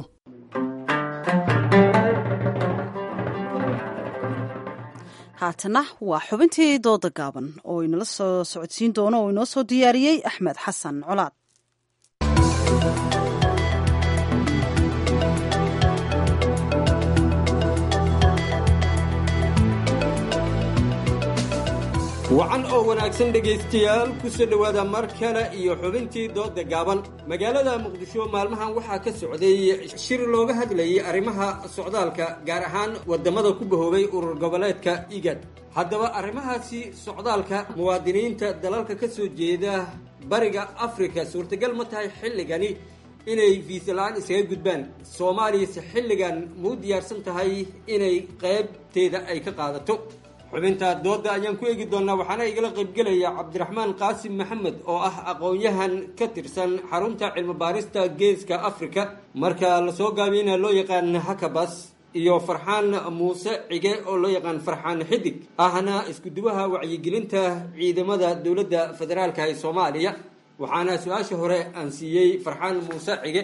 haatana waa xubintii dooda gaaban oo inala soo socodsiin doono oo inoo soo diyaariyey axmed xasan colaad wacan oo wanaagsan dhegaystayaal ku soo dhowaada mar kale iyo xubintii dooda gaaban magaalada muqdisho maalmahan waxaa ka socday shir looga hadlayay arrimaha socdaalka gaar ahaan waddamada ku bahoobay urur goboleedka igad haddaba arrimahaasi socdaalka muwaadiniinta dalalka ka soo jeeda bariga afrika suurtagal ma tahay xilligani inay viisa-la-aan iskaga gudbaan soomaaliyase xilligan muu diyaarsan tahay inay qaybteeda ay ka qaadato xubinta dooda ayaan ku eegi doonaa waxaana igala qaybgelaya cabdiraxmaan qaasim maxamed oo ah aqoon-yahan ka tirsan xarunta cilmi baarista geeska africa marka lasoo gaabiyana loo yaqaan hakabas iyo farxaan muuse cige oo loo yaqaan farxaan xidig ahna iskuduwaha wacyigelinta ciidamada dowladda federaalka ee soomaaliya waxaana su-aasha hore aan siiyey farxaan muuse cige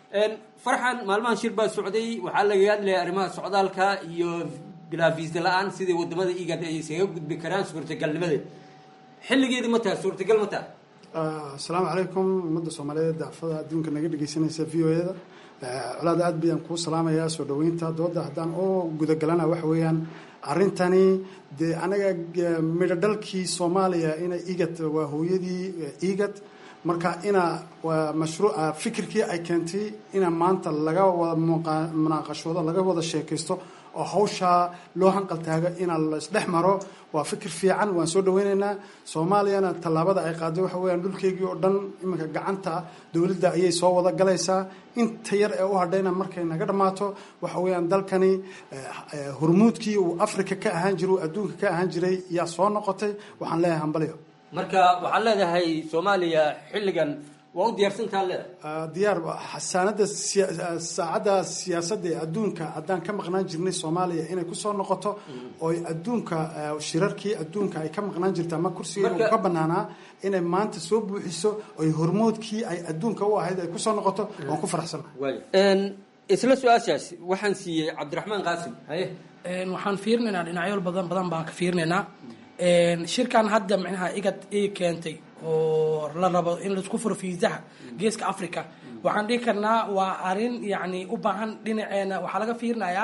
farxan maalmahan shir baa socday waxaa laga hadlaya arrimaha socdaalka iyo bilaa viisa la-aan sidai wadamada igad ay isaga gudbi karaan suurtagalnimadeed xilligeedi ma taha suurtagal ma taha asalaamu calaykum ummadda soomaaliyeed daafada adduunka naga dhegeysanaysa v o eda colaad aad bayaan kuu salaamayaa soo dhaweynta dooda haddaan u gudagalana waxa weeyaan arrintani dee anaga midho dhalkii soomaaliya ina igad waa hooyadii igad marka ina waa mashruuca fikirkii ay keentay ina maanta laga wada munaaqashoodo laga wada sheekaysto oo hawshaa loo hanqaltaago ina laisdhex maro waa fikir fiican waan soo dhaweyneynaa soomaaliyana tallaabada ay qaaday waxa weyaan dhulkeygii oo dhan iminka gacanta dowladda ayay soo wada galaysaa inta yar ee u hadhayna markay naga dhammaato waxa weeyaan dalkani hormuudkii uu africa ka ahaan jiray uu adduunka ka ahaan jiray yaa soo noqotay waxaan leeyahay hambalyo marka waxaad leedahay soomaaliya xilligan waa u diyaarsantaa leedahay diyaar xasaanada saacadda siyaasadda ee adduunka haddaan ka maqnaan jirnay soomaaliya inay kusoo noqoto oo adduunka shirarkii adduunka ay ka maqnaan jirta ama kursiga uu ka banaanaa inay maanta soo buuxiso oy hormoodkii ay adduunka u ahayd ay kusoo noqoto waan ku faraxsanahay isla su-aashaas waxaan siiyey cabdiraxmaan qaasim haye waxaan fiirinaynaa dhinacyo badan badan baan ka fiirinaynaa shirkan hadda micnaha igad ay keentay oo la rabo in laisku furo fiisaha geeska africa waxaan dhihi karnaa waa arin yani u baahan dhinaceena waxaa laga fiirinayaa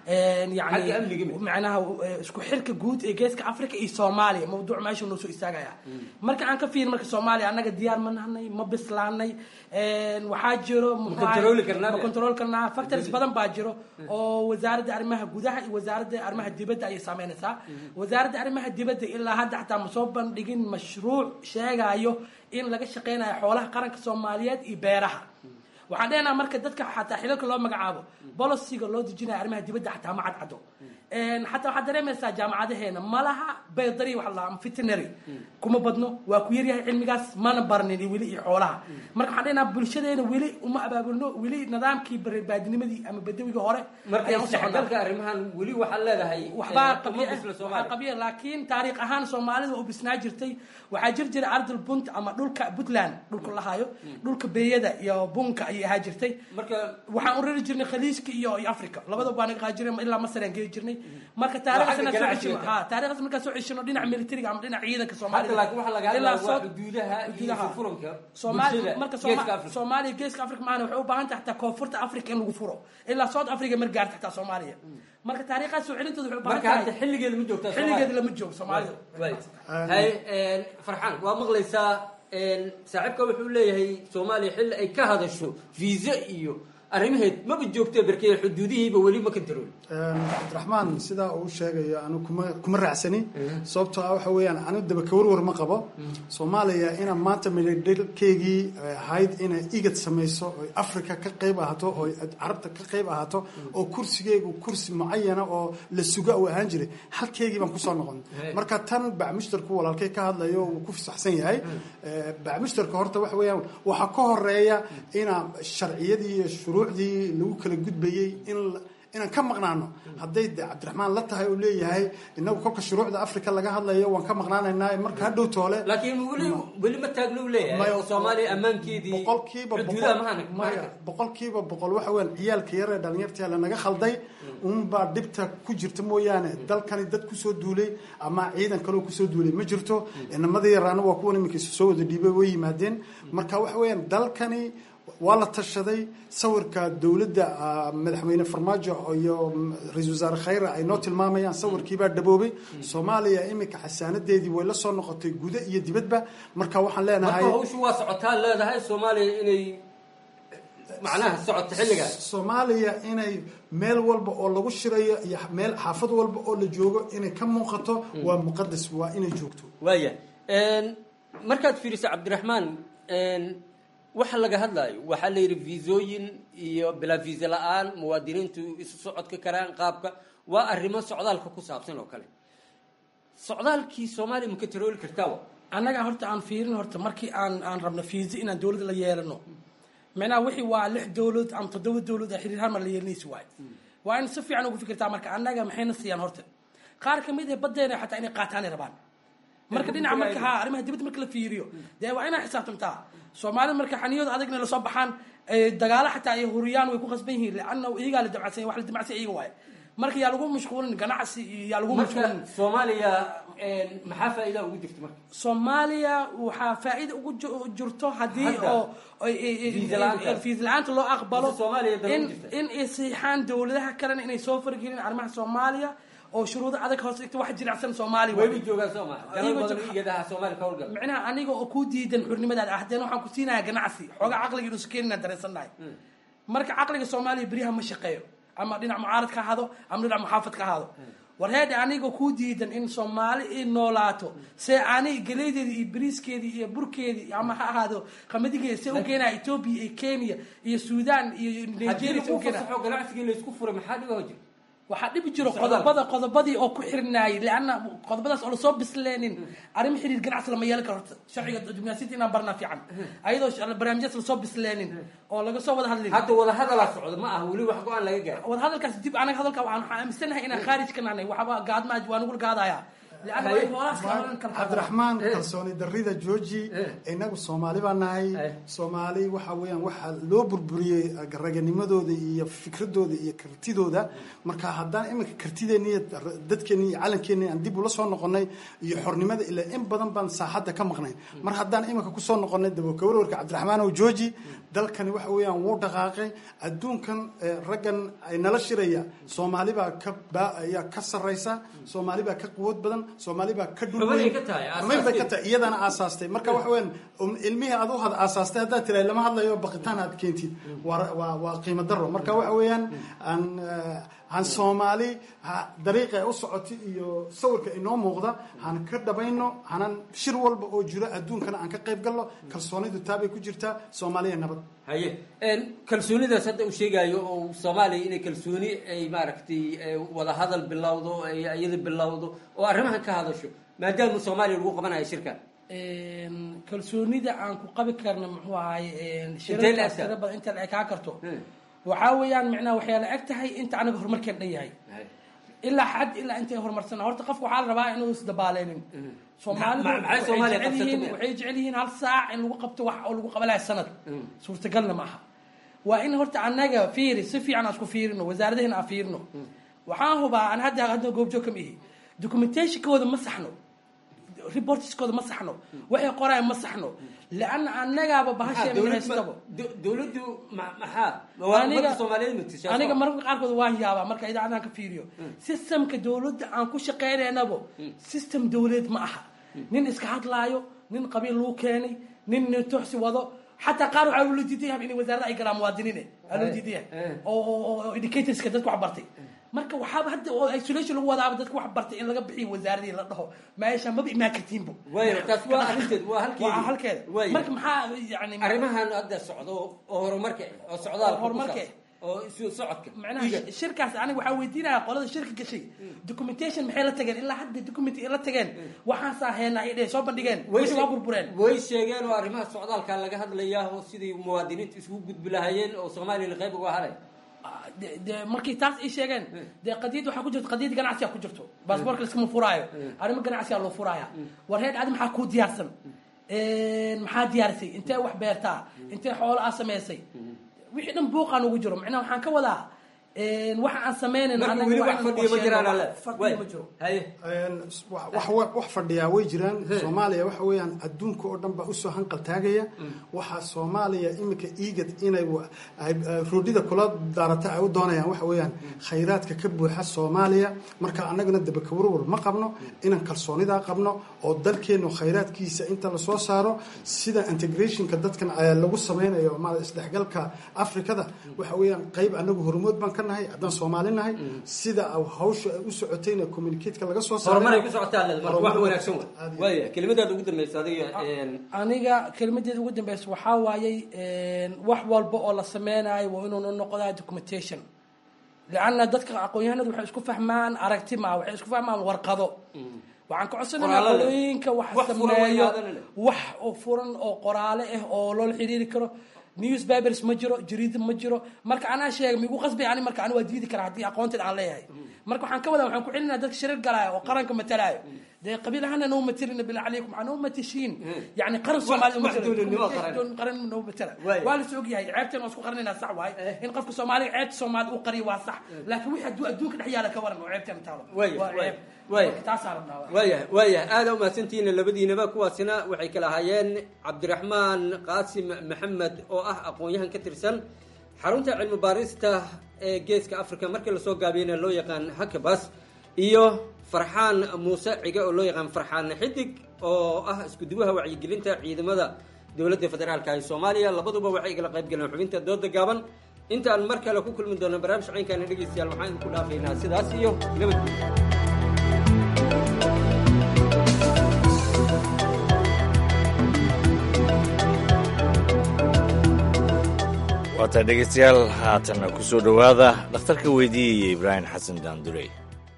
yani macnaha isku xirka guud ee geeska africa iyo soomaaliya mawduuc meesha noo soo istaagaya marka aan ka fiirin marka soomaaliya annaga diyaar ma nahnay ma bislaanay waxaa jiro ma control karnaa factors badan baa jiro oo wasaaradda arrimaha gudaha iyo wasaaradda arrimaha dibadda ayay saameynaysaa wasaaradda arrimaha dibadda ilaa hadda xataa ma soo bandhigin mashruuc sheegayo in laga shaqeynayo xoolaha qaranka soomaaliyeed iyo beeraha waxaan dhehnaha marka dadka xataa xilalka loo magacaabo boliciga loo dejinayo arrimaha dibadda xataa ma cadcado xataa waxaad dareemaysaa jaamacadaheena malaha baydari waxa la veterinary kuma badno waa ku yaryahay cilmigaas mana barnin weli iyo xoolaha marka waxaan dhehnaha bulshadeena weli uma abaabulno weli nidaamkii bareerbaadinimadii ama badawigii hore marka isdhexgalka arrimahan weli waxaad leedahay waxbaa waxaa qabiya laakiin taariikh ahaan soomaalida u bisnaa jirtay waxaa jir jiray ardal bunt ama dhulka puntland dhulka lahayo dhulka beeyada iyo bunka ayay ahaa jirtay marka waxaan u rari jirnay khaliijka iyo iyo africa labadaba baa naga qaadi jirnay ilaa masar aan geli jirnay marka taariikhdaas soo ceshino ha taariikhdaas markaa soo ceshino dhinaca militariga ama dhinaca ciidanka soomaalida ilaa soo soomaaliya marka soomaaliya geeska africa maana waxay u baahan tahay xataa koonfurta africa in lagu furo ilaa south africa mar gaarta xataa soomaaliya marka taariikhaas soo celintooda waxay u baahan tahay xilligeeda ma joogtaa xilligeeda lama joogo soomaalida hay farxaan waa maqlaysaa saaxiibka wuxuu leeyahay soomaaliya xilli ay ka hadasho viisa iyo arrimaheed maba joogto berkee xuduudihiiba weli ma kantarool cabdiraxmaan sidaa uu sheegayo anu kuma kuma raacsani sababtoo ah waxa weeyaan anu dabaka warwar ma qabo soomaaliya ina maanta midhadhalkeygii ahayd inay igad samayso oy africa ka qayb ahaato oy carabta ka qayb ahaato oo kursigeygu kursi mucayana oo la suga uu ahaan jiray halkeygii baan kusoo noqon marka tan bacmushtarku walaalkay ka hadlayo wuu ku fasaxsan yahay bacmushtarka horta waxa weeyaan waxaa ka horeeya ina sharciyadii iyo shuruucdii lagu kala gudbayey in inaan ka maqnaano hadday de cabdiraxmaan la tahay oo leeyahay inagu kolka shuruucda africa laga hadlayo waan ka maqnaanaynaa marka hadhow toole laakiin weli weli ma taagno u leeyahay oo soomaaliya ammaankeedii boqolkiiba boqolkiiba boqol waxa weyan ciyaalka yar ee dhalinyarta lanaga khalday unbaa dhibta ku jirta mooyaane dalkani dad kusoo duulay ama ciidan kaloo kusoo duulay ma jirto inamadii yaraana waa kuwan iminka soo wada dhiibay way yimaadeen marka waxa weeyaan dalkani waa la tashaday sawirka dowladda madaxweyne farmaajo iyo ra-isul wasaare khayre ay noo tilmaamayaan sawirkiibaa dhaboobay soomaaliya iminka xasaanadeedii way la soo noqotay guda iyo dibadba marka waxaan leenahay marka hawshu waa socotaa leedahay soomaaliya inay macnaha socoto xilligaas soomaaliya inay meel walba oo lagu shirayo iyo meel xaafad walba oo la joogo inay ka muuqato waa muqadas waa inay joogto waaya markaad fiiriso cabdiraxmaan waxa laga hadlayo waxaa la yidhi viisooyin iyo bilaa viisa la-aan muwaadiniintu isu socodka karaan qaabka waa arrimo socdaalka ku saabsan oo kale socdaalkii soomaaliya ma ka tarooli kartaa annaga horta aan fiirin horta markii aan aan rabno fiisa inaan dowladda la yeelano micnaha wixii waa lix dowlad ama toddoba dowlad ee xiriir halmar la yeelanaysi waayo waa in si fiican ugu fikirtaa marka annaga maxayna siiyaan horta qaar ka mid ah baddeena xataa inay qaataanay rabaan marka dhinaca marka ha arrimaha dibadda marka la fiiriyo dee waa inaa xisaabtamtaa soomaalida marka xaniyooda adagna lasoo baxaan ee dagaalo xataa ay huriyaan way ku qasban yihiin lianna iyagaa la damacsan wax la damacsan iyaga waaye marka yaa lagu mashquulin ganacsi iyo yaa lagu mashquulin marka soomaaliya maxaa faa'iida ugu jirta marka soomaaliya waxaa faa'iida ugu ju- jirto haddii Hadda. oo Fiisa la'aanta. fiis la-aanta loo aqbalo Mise Soomaaliya daba in u jirta. in ay siixaan dowladaha kalena inay soo fargelin arrimaha soomaaliya oo shuruudo adag hoos dhigta wax jilicsan soomaaliya wayba joogaan soo maa dalal Iyagoo badan jooga- iyadaha soomaaliya ka howlgala micnaha aniga oo ku diidan xurnimadaada ahdeen waxaan ku siinayaa ganacsi xoogaa caqliga inuusa keenina dareensannahay marka caqliga soomaaliya beryaha ma shaqeeyo ama dhinac mucaarad ka ahaado ama dhinac muxaafad ka ahaado war heedhe aniga ku diidan in soomaali i noolaato se ani galeedeedi iyo bariiskeedii iyo burkeedii ama ha ahaado qamadigeedi se u keenaya etoobiya iyo kenya iyo suudaan iyo haddii nigeria se u lagu keenaya fasaxo ganacsigii laysku furay maxaa dhiba hojir waxaa dhibi jiro Socdaal. qodobada qodobadii oo ku xirnaayay leanna qodobadaas oo lasoo bisleenin arrimo xiriir ganacsi lama yeelan karo horta sharciga diblomaasiyadda inaan barnaa fiican ayadoo sh- barnaamijyadas lasoo bislenin oo laga soo wada hadlin hadda wada hadalaa socda ma aha weli wax go-aan laga gaaro wada hadalkaas dib anaga hadalka waxaan waxaan aaminsanahay inaan khaarij ka nahnay waxba gaadma waa nugula gaadaya leanna waa in hoolaas ka hadlan kala cabdiraxmaan kalsooni darida jooji inagu soomaali baa nahay soomaali waxa weeyaan waxaa loo burburiyey raganimadooda iyo fikradooda iyo kartidooda marka haddaan iminka kartideeni iyo dadkeeni iyo calankeeni aan dib ula soo noqonay iyo xornimada ilaa in badan baan saaxadda ka maqnay mar haddaan iminka kusoo noqonay dabokawarwarka cabdiraxmaan ow jooji dalkani waxa weeyaan wuu dhaqaaqay adduunkan eh, raggan ay nala shiraya soomaali baa ka baa ayaa ka sarraysa soomaali baa ka quwad badan soomaali baa ka dhul Xubinay weyn. ka tahay, Xubin bay ka aasaaskeed. tahay iyadana aasaastay marka waxa weeyaan um, ilmihii aad u had aasaastay haddaad tirahay lama hadlayo baqitaan aad keentid waa waa waa qiimo daro marka waxa weeyaan aan eh, aan soomaali ha dariiqa ay u socotay iyo sawirka inoo muuqda han ka dhabayno hanan shir walba oo jiro adduunkana aan ka qayb galno kalsoonidu taabay ku jirtaa soomaaliya nabad haye een, kalsoonidaas hadda uu sheegayo oo soomaaliya inay kalsooni ay maaragtay eh, wada hadal bilowdo ay iyada bilowdo oo arrimahan ka hadasho maadaama soomaaliya lagu qabanayo shirkan Een, kalsoonida aan ku qabi karna muxuu ahay een, Intee shirarkaas la egtahay? tira badan inta la ekaa karto waxaa weeyaan micnaha waxyaa la eg tahay inta anaga horumarkeen dhan yahay ilaa xad ilaa intay horumarsana horta qofka waxaa la rabaa inuu isdabaaleynin soomaalidu Ma- maxay waxay Soomaaliya jecel yihiin qabsato? waxay jecel yihiin hal saac in lagu qabto wax oo lagu qabanaya sanad suurtagalna ma aha waa in horta anaga fiiri si fiican aan isku fiirino wasaaradahena aan fiirino waxaan hubaa an hadda hadda goobjoog kama ihi documentationkooda ma saxno reportskooda ma saxno waxay qorayaan ma saxno leanna annagaaba bahasheena haystabo dowladdu ma- maxaa waa ummadda soomaaliyeed matashaa aniga mararka qaarkood waan yaabaa marka idaacadaan ka fiiriyo systemka dowladda aan ku shaqaynaynabo system dowladeed ma aha nin iska hadlaayo nin qabiil lagu keenay nin nin tuxsi wado xataa qaar waxaa loo diidan yahay inay wasaarada ay galaan muwaadiniine aa loo diidan yahay oo oo- oo oo educatorska dadka wax bartay marka waxaaba hadda oo isolation lagu wadaaba dadka wax bartay in laga bixiyo wasaaradii la dhaho meesha maba imaan kartiinbo waayo taas waa arrinteed waa halkeedii waa halkeeda Waayo. marka maxaa yani arrimahan hadda socdo oo horumarka oo socdaalka ku horumarka saabsan, oo isu socodka macnaha shirkaas aniga waxaa weydiinaya qolada shirka gashay documentation maxay la tageen ilaa hadda document ay la tageen waxaasaa heena ay dheh soo bandhigeen wixii waa burbureen way sheegeen oo arrimaha socdaalka laga hadlayaa oo sidii muwaadiniinta isugu gudbi lahaayeen oo soomaaliya qayb uga halay de- de markii taas ay sheegeen dee qadiyad waxaa ku jirto qadiyad ganacsiga ku jirto baasboorka laskama furaayo arrimo ganacsiga loo furaaya war heed adi maxaa kuu diyaarsan maxaa diyaarisay intee wax beertaa intee xoolo aa samaysay wixii dhan buuqaan ugu jiro macnaha waxaan ka wadaa waxa aan samaynayn Marka anaga weli waa wax in fadhiya ma qorsheeno, jiraan, wax alle. fadhiya ma jiro wax wax- wax fadhiyaa way jiraan soomaaliya waxa weeyaan adduunka oo dhan baa usoo hanqal taagaya waxaa soomaaliya iminka iigad inay wa- ay- ay roodhida kula daarata ay u doonayaan waxa weeyaan khayraadka ka buuxa soomaaliya marka annagana dabakawarwar ma qabno inaan kalsoonidaa qabno oo dalkeenu khayraadkiisa inta lasoo saaro sida integrationka dadkan ayaa lagu sameynayo ma isdhexgalka afrikada waxa weeyaan qayb anagu hormood baan ka nahay haddaan soomaali nahay sida hawsha ay u socotayna communicateka laga soo saaray horumaray ku socotaa le marka wax wanaagsan wa waaya kelimadaada ugu dambaysa adiga een, aniga kelmadeeda ugu dambeysa waxaa waayey wax walba oo la sameynayo waa inuu noqdaa documentation lianna dadka aqoon-yahanadu waxay isku fahmaan aragti ma waxay isku fahmaan warqado waxaan ka codsanaynaa Qoraallo leh. qolooyinka wax Wax furan sameeyo wayaadana leh. wax oo furan oo qoraale ah oo loola xiriiri karo newspapers ma jiro jariida ma jiro marka anaa sheega migu qasbay ani marka ani waa diidi karaa haddii aqoonteed aan leeyahay marka waxaan ka wadaa waxaan ku celinaa dadka shirar galaayo oo qaranka matalaayo dee qabiil ahaana noo matalina bilaa calaykum waxaa noo matashiin yani qaran soomaali wax dowladnimo qaran. qaran noo matala Waay. waa la soo ogyahay ceebteen waa isku qarinaynaa sax waaye in qofka soomaaliga ceebta soomaali uu qariyo waa sax laakiin wixii hadduu adduunka dhex yaala ka waran oo ceebteena taalo Waay, waa waay, ceeb waay. Marka taasaa rabnaa waa. waayahay waayahay aada umahadsantihiin labadiinaba kuwaasina waxay kala ahaayeen cabdiraxmaan qaasim maxamed oo ah aqoon-yahan ka tirsan xarunta cilmi baarista ee geeska africa markii lasoo gaabiyeyna loo yaqaan hakabas iyo farxaan muuse cige oo loo yaqaan farxaan xidig oo ah iskuduwaha wacyigelinta ciidamada dowladda federaalka ee soomaaliya labaduba waxay igala qayb galeen xubinta dooda gaaban intaan mar kale ku kulmi doono barnaamij caynkaana dhegeystayaal waxaan idinku dhaafaynaa sidaas iyo nabadgelyo waataa dhegeystayaal haatanna ku soo dhowaada dhakhtarka weydiiyaya ibraahim xasan daandurey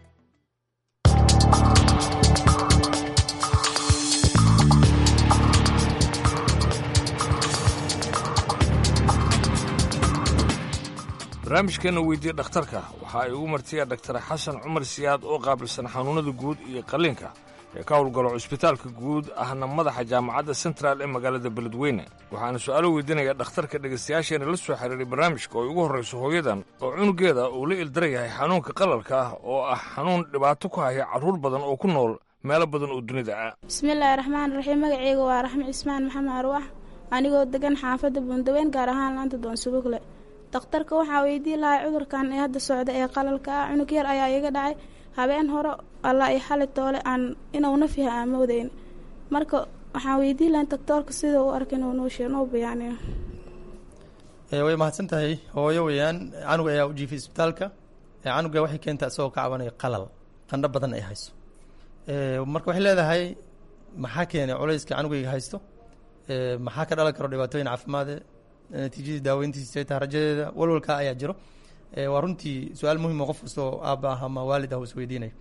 barnaamijkeena weydiiya dhakhtarka waxa ay ugu martiya dhaktar xasan cumar siyaad oo qaabilsan xanuunada guud iyo qalliinka ee ka howlgalo cusbitaalka guud ahna madaxa jaamacadda central ee magaalada beledweyne waxaana su'aalo weydiinaya dhakhtarka dhegaystayaasheena la soo xiriiray barnaamijka oo ugu horrayso hooyadan oo cunugeeda uu la ildara yahay xanuunka qalalka ah oo ah xanuun dhibaato ku haya carruur badan oo ku nool meelo badan oo dunida ah bismillaahi raxmaan raxiim magaceyga waa raxmi cismaan maxamed arwax anigoo degan xaafadda buundaweyn gaar ahaan laanta doonsubugle dakhtarka waxaa weydii lahay cudurkan ee hadda socda ee qalalka ah cunug yar ayaa iga dhacay habeen hore alla i xali toole aan inuu naf yahay aan moodayn marka waxaan weydii lahay doktoorka sida u arka inuu noo sheeg noo bayaaniyo Ee, way mahadsan tahay hooyo weeyaan canuga ayaa u jiifay isbitaalka ee canuga waxay keentaa isagoo ka cabanaya qalal qandho badan ay hayso Ee, marka waxay leedahay maxaa keenay culayska canugayga haysto Ee, maxaa ka dhalan karo dhibaatooyin caafimaade natiijadii daaweyntiisa ay tahay rajadeeda walwalkaa ayaa jiro Ee, waa runtii su-aal muhiim oo qof kastoo aabba ah ama waalid ah uu isweydiinayo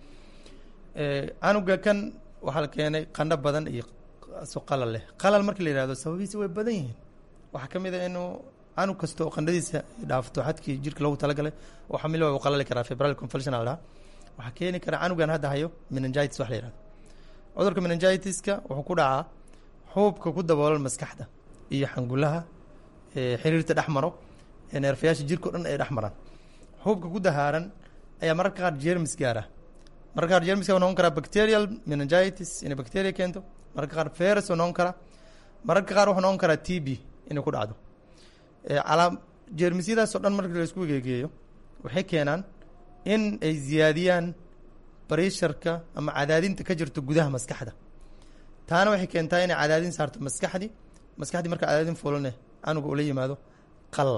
Ee, canuga kan waxaa la keenay qandho badan iyo so qalal leh qalal markii la yihahdo sababihiisa way badan yihiin waxaa ka mid a inuu canug kasta oo qandhadiisa ay dhaafto xadkii jirka loogu talagalay oo xamilo uu qalali karaa febrile convulsion la dhaha waxaa keeni kara canugan hadda hayo meningitis wax la yihahdo cudurka meningitiska wuxuu ku dhacaa xuubka ku daboolan maskaxda iyo xangulaha ee xiriirta dhex maro ee neerfayaasha jirka o dhan ay dhex maraan xuubka ku dahaaran ayaa mararka qaar jermis gaara mararka qaar jermiska wuxuu noqon karaa bacterial meningitis inay bacteria keento mararka qaar virus uu noqon karaa mararka qaar wuxuu noqon karaa t b inay ku dhacdo Ee, calaam jeermisyadaas oo dhan marka la isku geegeeyo waxay keenaan in ay ziyaadiyaan barisharka ama cadaadinta ka jirto gudaha maskaxda taana waxay keentaa inay cadaadin saarto maskaxdii maskaxdii marka cadaadin fulane canuga ula yimaado qalal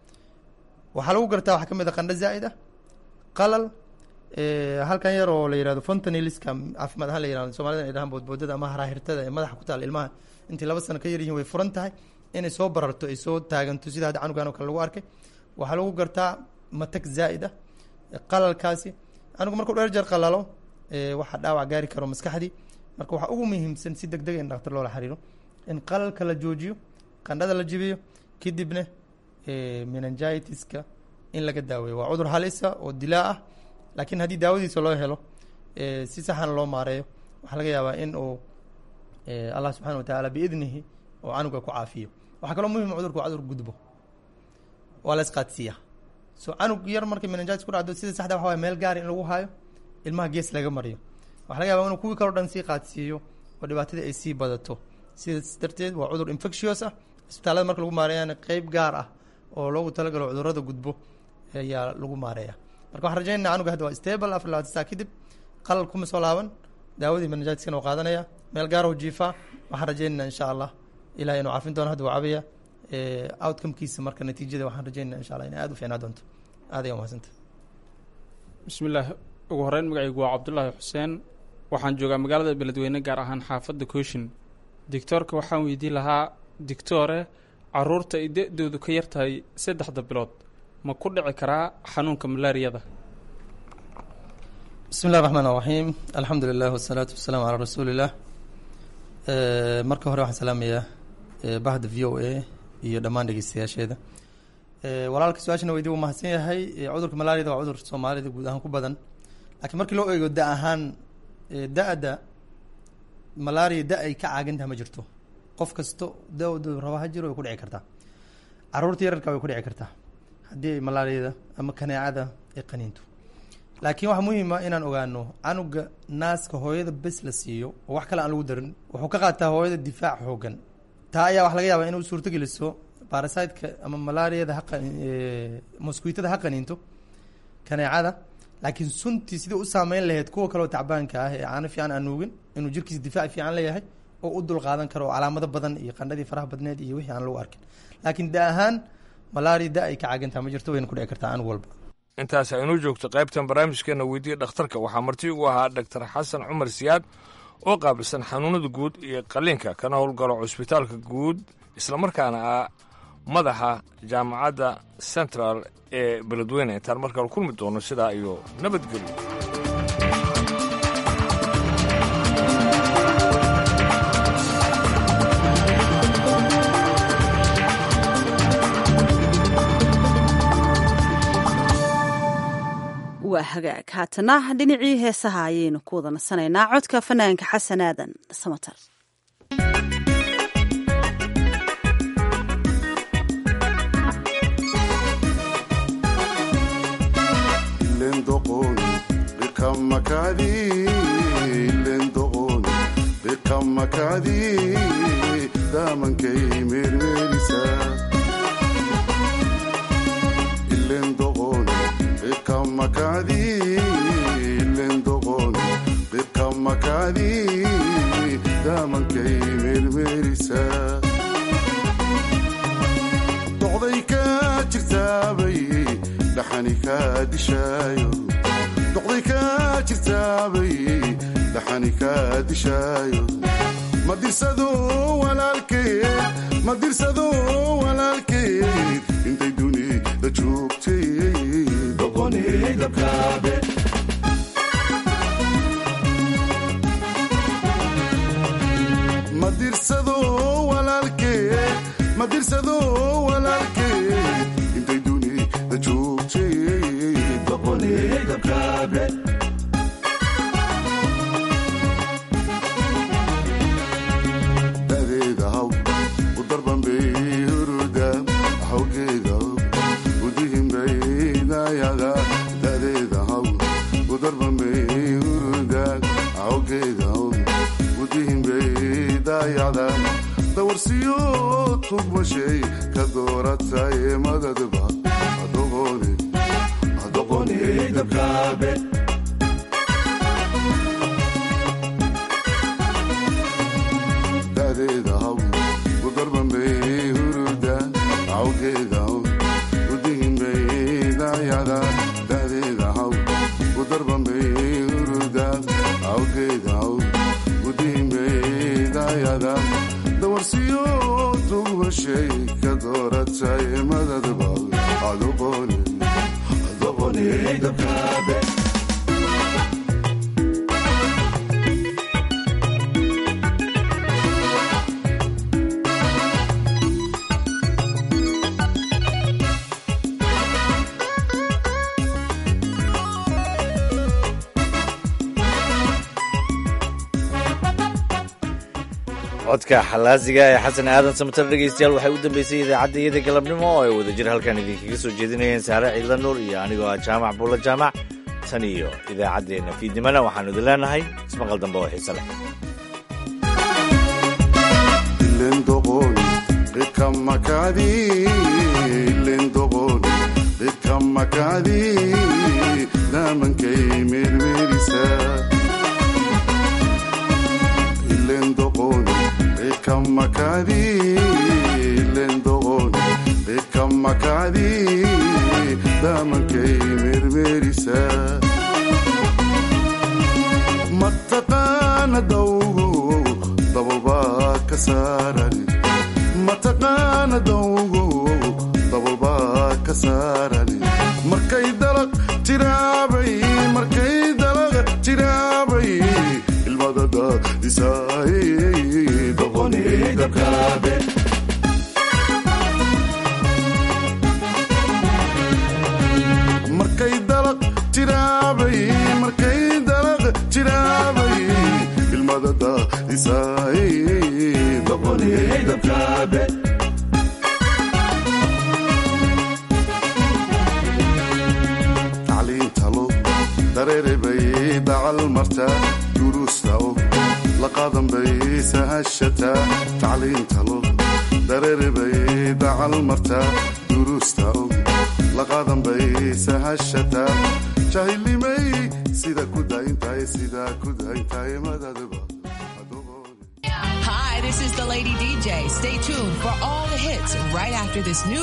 waxaa lagu gartaa waxaa ka mid a qandho zaa'id ah qalal ee, halkan yar oo la yihahdo fontaniliska caafimaad ahaan la yihahdo soomaalida ay dhahaan boodboodada ama haraahirtada ee madaxa ku taal ilmaha intay laba sano ka yar yihiin way furan tahay inay soo bararto ay soo taaganto sida hadda canugan oo kale lagu arkay waxaa lagu gartaa matag zaa'id ah qalalkaasi canugu markuu dheer jeer qalalo ee, waxaa dhaawac gaari karo maskaxdii marka waxaa ugu muhiimsan si deg deg in dhaktar loola xiriiro in qalalka la joojiyo qandhada la jibiyo kadibna ee, meningitiska in laga daaweeyo waa cudur halisa oo dilaa ah laakiin haddii daawadiisa loo helo ee, si saxana loo maareeyo waxaa laga yaabaa in uu ee, allah subxaana wa tacaala biidnihi oo canuga ku caafiyo waxaa kaloo muhim cudurku waa cudur gudbo waa la isqaadsiiyaa so canug yar markay meningitis ku dhacdo sida saxda waxa waye meel gaar in lagu haayo ilmaha gees laga mariyo waxaa laga yaabaa inuu kuwii kaloo dhan sii qaadsiiyo oo dhibaatadii ay sii badato sidaas darteed waa cudur infectious ah isbitaalada marka lagu maareeyana qeyb gaar ah oo loogu talagalo cudurada gudbo ayaa lagu maareeya marka waxaan rajaynana canuga hadda waa stable afar labaatan saa kadib qalal kuma soo laaban daawadii meningitiskana waa qaadanaya meel gaar oo jiifaa waxaan rajaynana insha allah ilahay inuu caafin doono hadda waa cabaya outcomekiisa marka natiijada waxaan rajaynana insha allah inay aad u fiicnaa doonto aad ayaa umahadsanta bismillaah ugu horeyn magacaygu waa cabdulaahi xuseen waxaan joogaa magaalada beledweyne gaar ahaan xaafadda kooshin dictoorka waxaan weydiin lahaa dictoore caruurta ay da-doodu ka yar tahay saddexda bilood ma ku dhici karaa xanuunka malaariyada bismi illahi raxmaan raxiim alxamdu lilah wasalaatu wasalaamu calaa rasuuliillah marka hore waxaan salaamayaa bahda v o a iyo dhammaan dhegeystayaasheeda walaalka su-aashana weydi wuu mahadsan yahay cudurka malaariyada waa cudur soomaalida guud ahaan ku badan laakiin markii loo eego da ahaan da-da malaria da ay ka caagantaha ma jirto qof kasto dawdu raba ha jiro way ku dhici kartaa caruurta yararka way ku dhici kartaa haddii ay malaariyada ama kaneecada ay qaniinto laakiin waxaa muhiima inaan ogaano canuga naaska hooyada bes la siiyo oo wax kale aan lagu darin wuxuu ka qaataa hooyada difaac xoogan taa ayaa wax laga yaabaa inuu suurto geliso barasiteka ama malaariyada ha mosquitada ha qaniinto kaneecada laakiin suntii sidii u saameyn lahayd kuwa kaleo tacbaanka ah ee caano fiican aan nuugin inuu jirkiisa difaac fiican leeyahay oo u dul qaadan karo oo calaamado badan iyo qandhadii faraha badneed iyo wixii aan lagu arkin laakiin da ahaan malaria da ay ka caagantaha ma jirto wayna ku dhici kartaa canug walba intaas aynuu joogto qaybtan barnaamijkeena weydiiya dhakhtarka waxaa marti ugu ahaa dhaktar xasan cumar siyaad oo qaabilsan xanuunada guud iyo qalliinka kana howlgalo cusbitaalka guud islamarkaana ah madaxa jaamacadda central ee beledweyne intaan markale kulmi doono sidaa iyo nabadgelyo waa hagaag haatana dhinacii heesaha ayaynu ku wada nasanaynaa codka fanaanka xasan aadan samatar doqday ka jirtaabay dhaxani kaa dishaayo doqday ka jirtaabay dhaxani kaa dishaayo ma dirsado walaalkeed ma dirsado walaalkeed intay dunida joogtay doqonay dabkaabe ma dirsado walaalkeed ma dirsado walaalkeed intay dunida joogtay doqonay dabkaabe dadeeda haw u darbanbay huruda hawgeeda udihinbay dayaga dadeeda haw u darbanbay huruda hawgeeda udihinbay dayada dawarsiyo tugmashay ka dooratay madadba adoqonay dabkaabe dadeeda haw u darbanbay huruda awgeeda udihinbay dayada dadeeda haw u darbanbay huruda awgeeda udihinbay dayada dawarsiyo tugmashay ka dooratay madadba adoqonay dabkaabe codka xalaasiga ee xasan aadan samatar dhegaystayaal waxay u dambeysay idaacadda iyada galabnimo oo ay wadajir halkan idinkaga soo jeedinayeen saare ciidla nuur iyo anigoo ah jaamac buulla jaamac tan iyo idaacaddeenna fiidnimana waxaanu idin leenahay ismaqal dambe oo xiise leh damankay meermeerisa bekamakadi damankay meermeerisa mataqaana dawgo dabolbaa ka saaran mataqaana dawgo dabolbaa ka saaran markay dalaq jiraabay markay dalaq jiraabay ilmadada isaay doqonay dabkaabe markay dalaq jiraabay markay dalaq jiraabay ilmadada daysaay doqoniyey dabkaabe tacliintalo dareere bay dacal martaa duruusta og la qaadan bay sahashataa tacliintalo dareere bay dacal martaa duruusta og la qaadan bay sahashataa jahilnimay sida ku dayntahay sida ku dayntahay madadaba Hi, this is the Lady DJ. Stay tuned for all the hits right after this new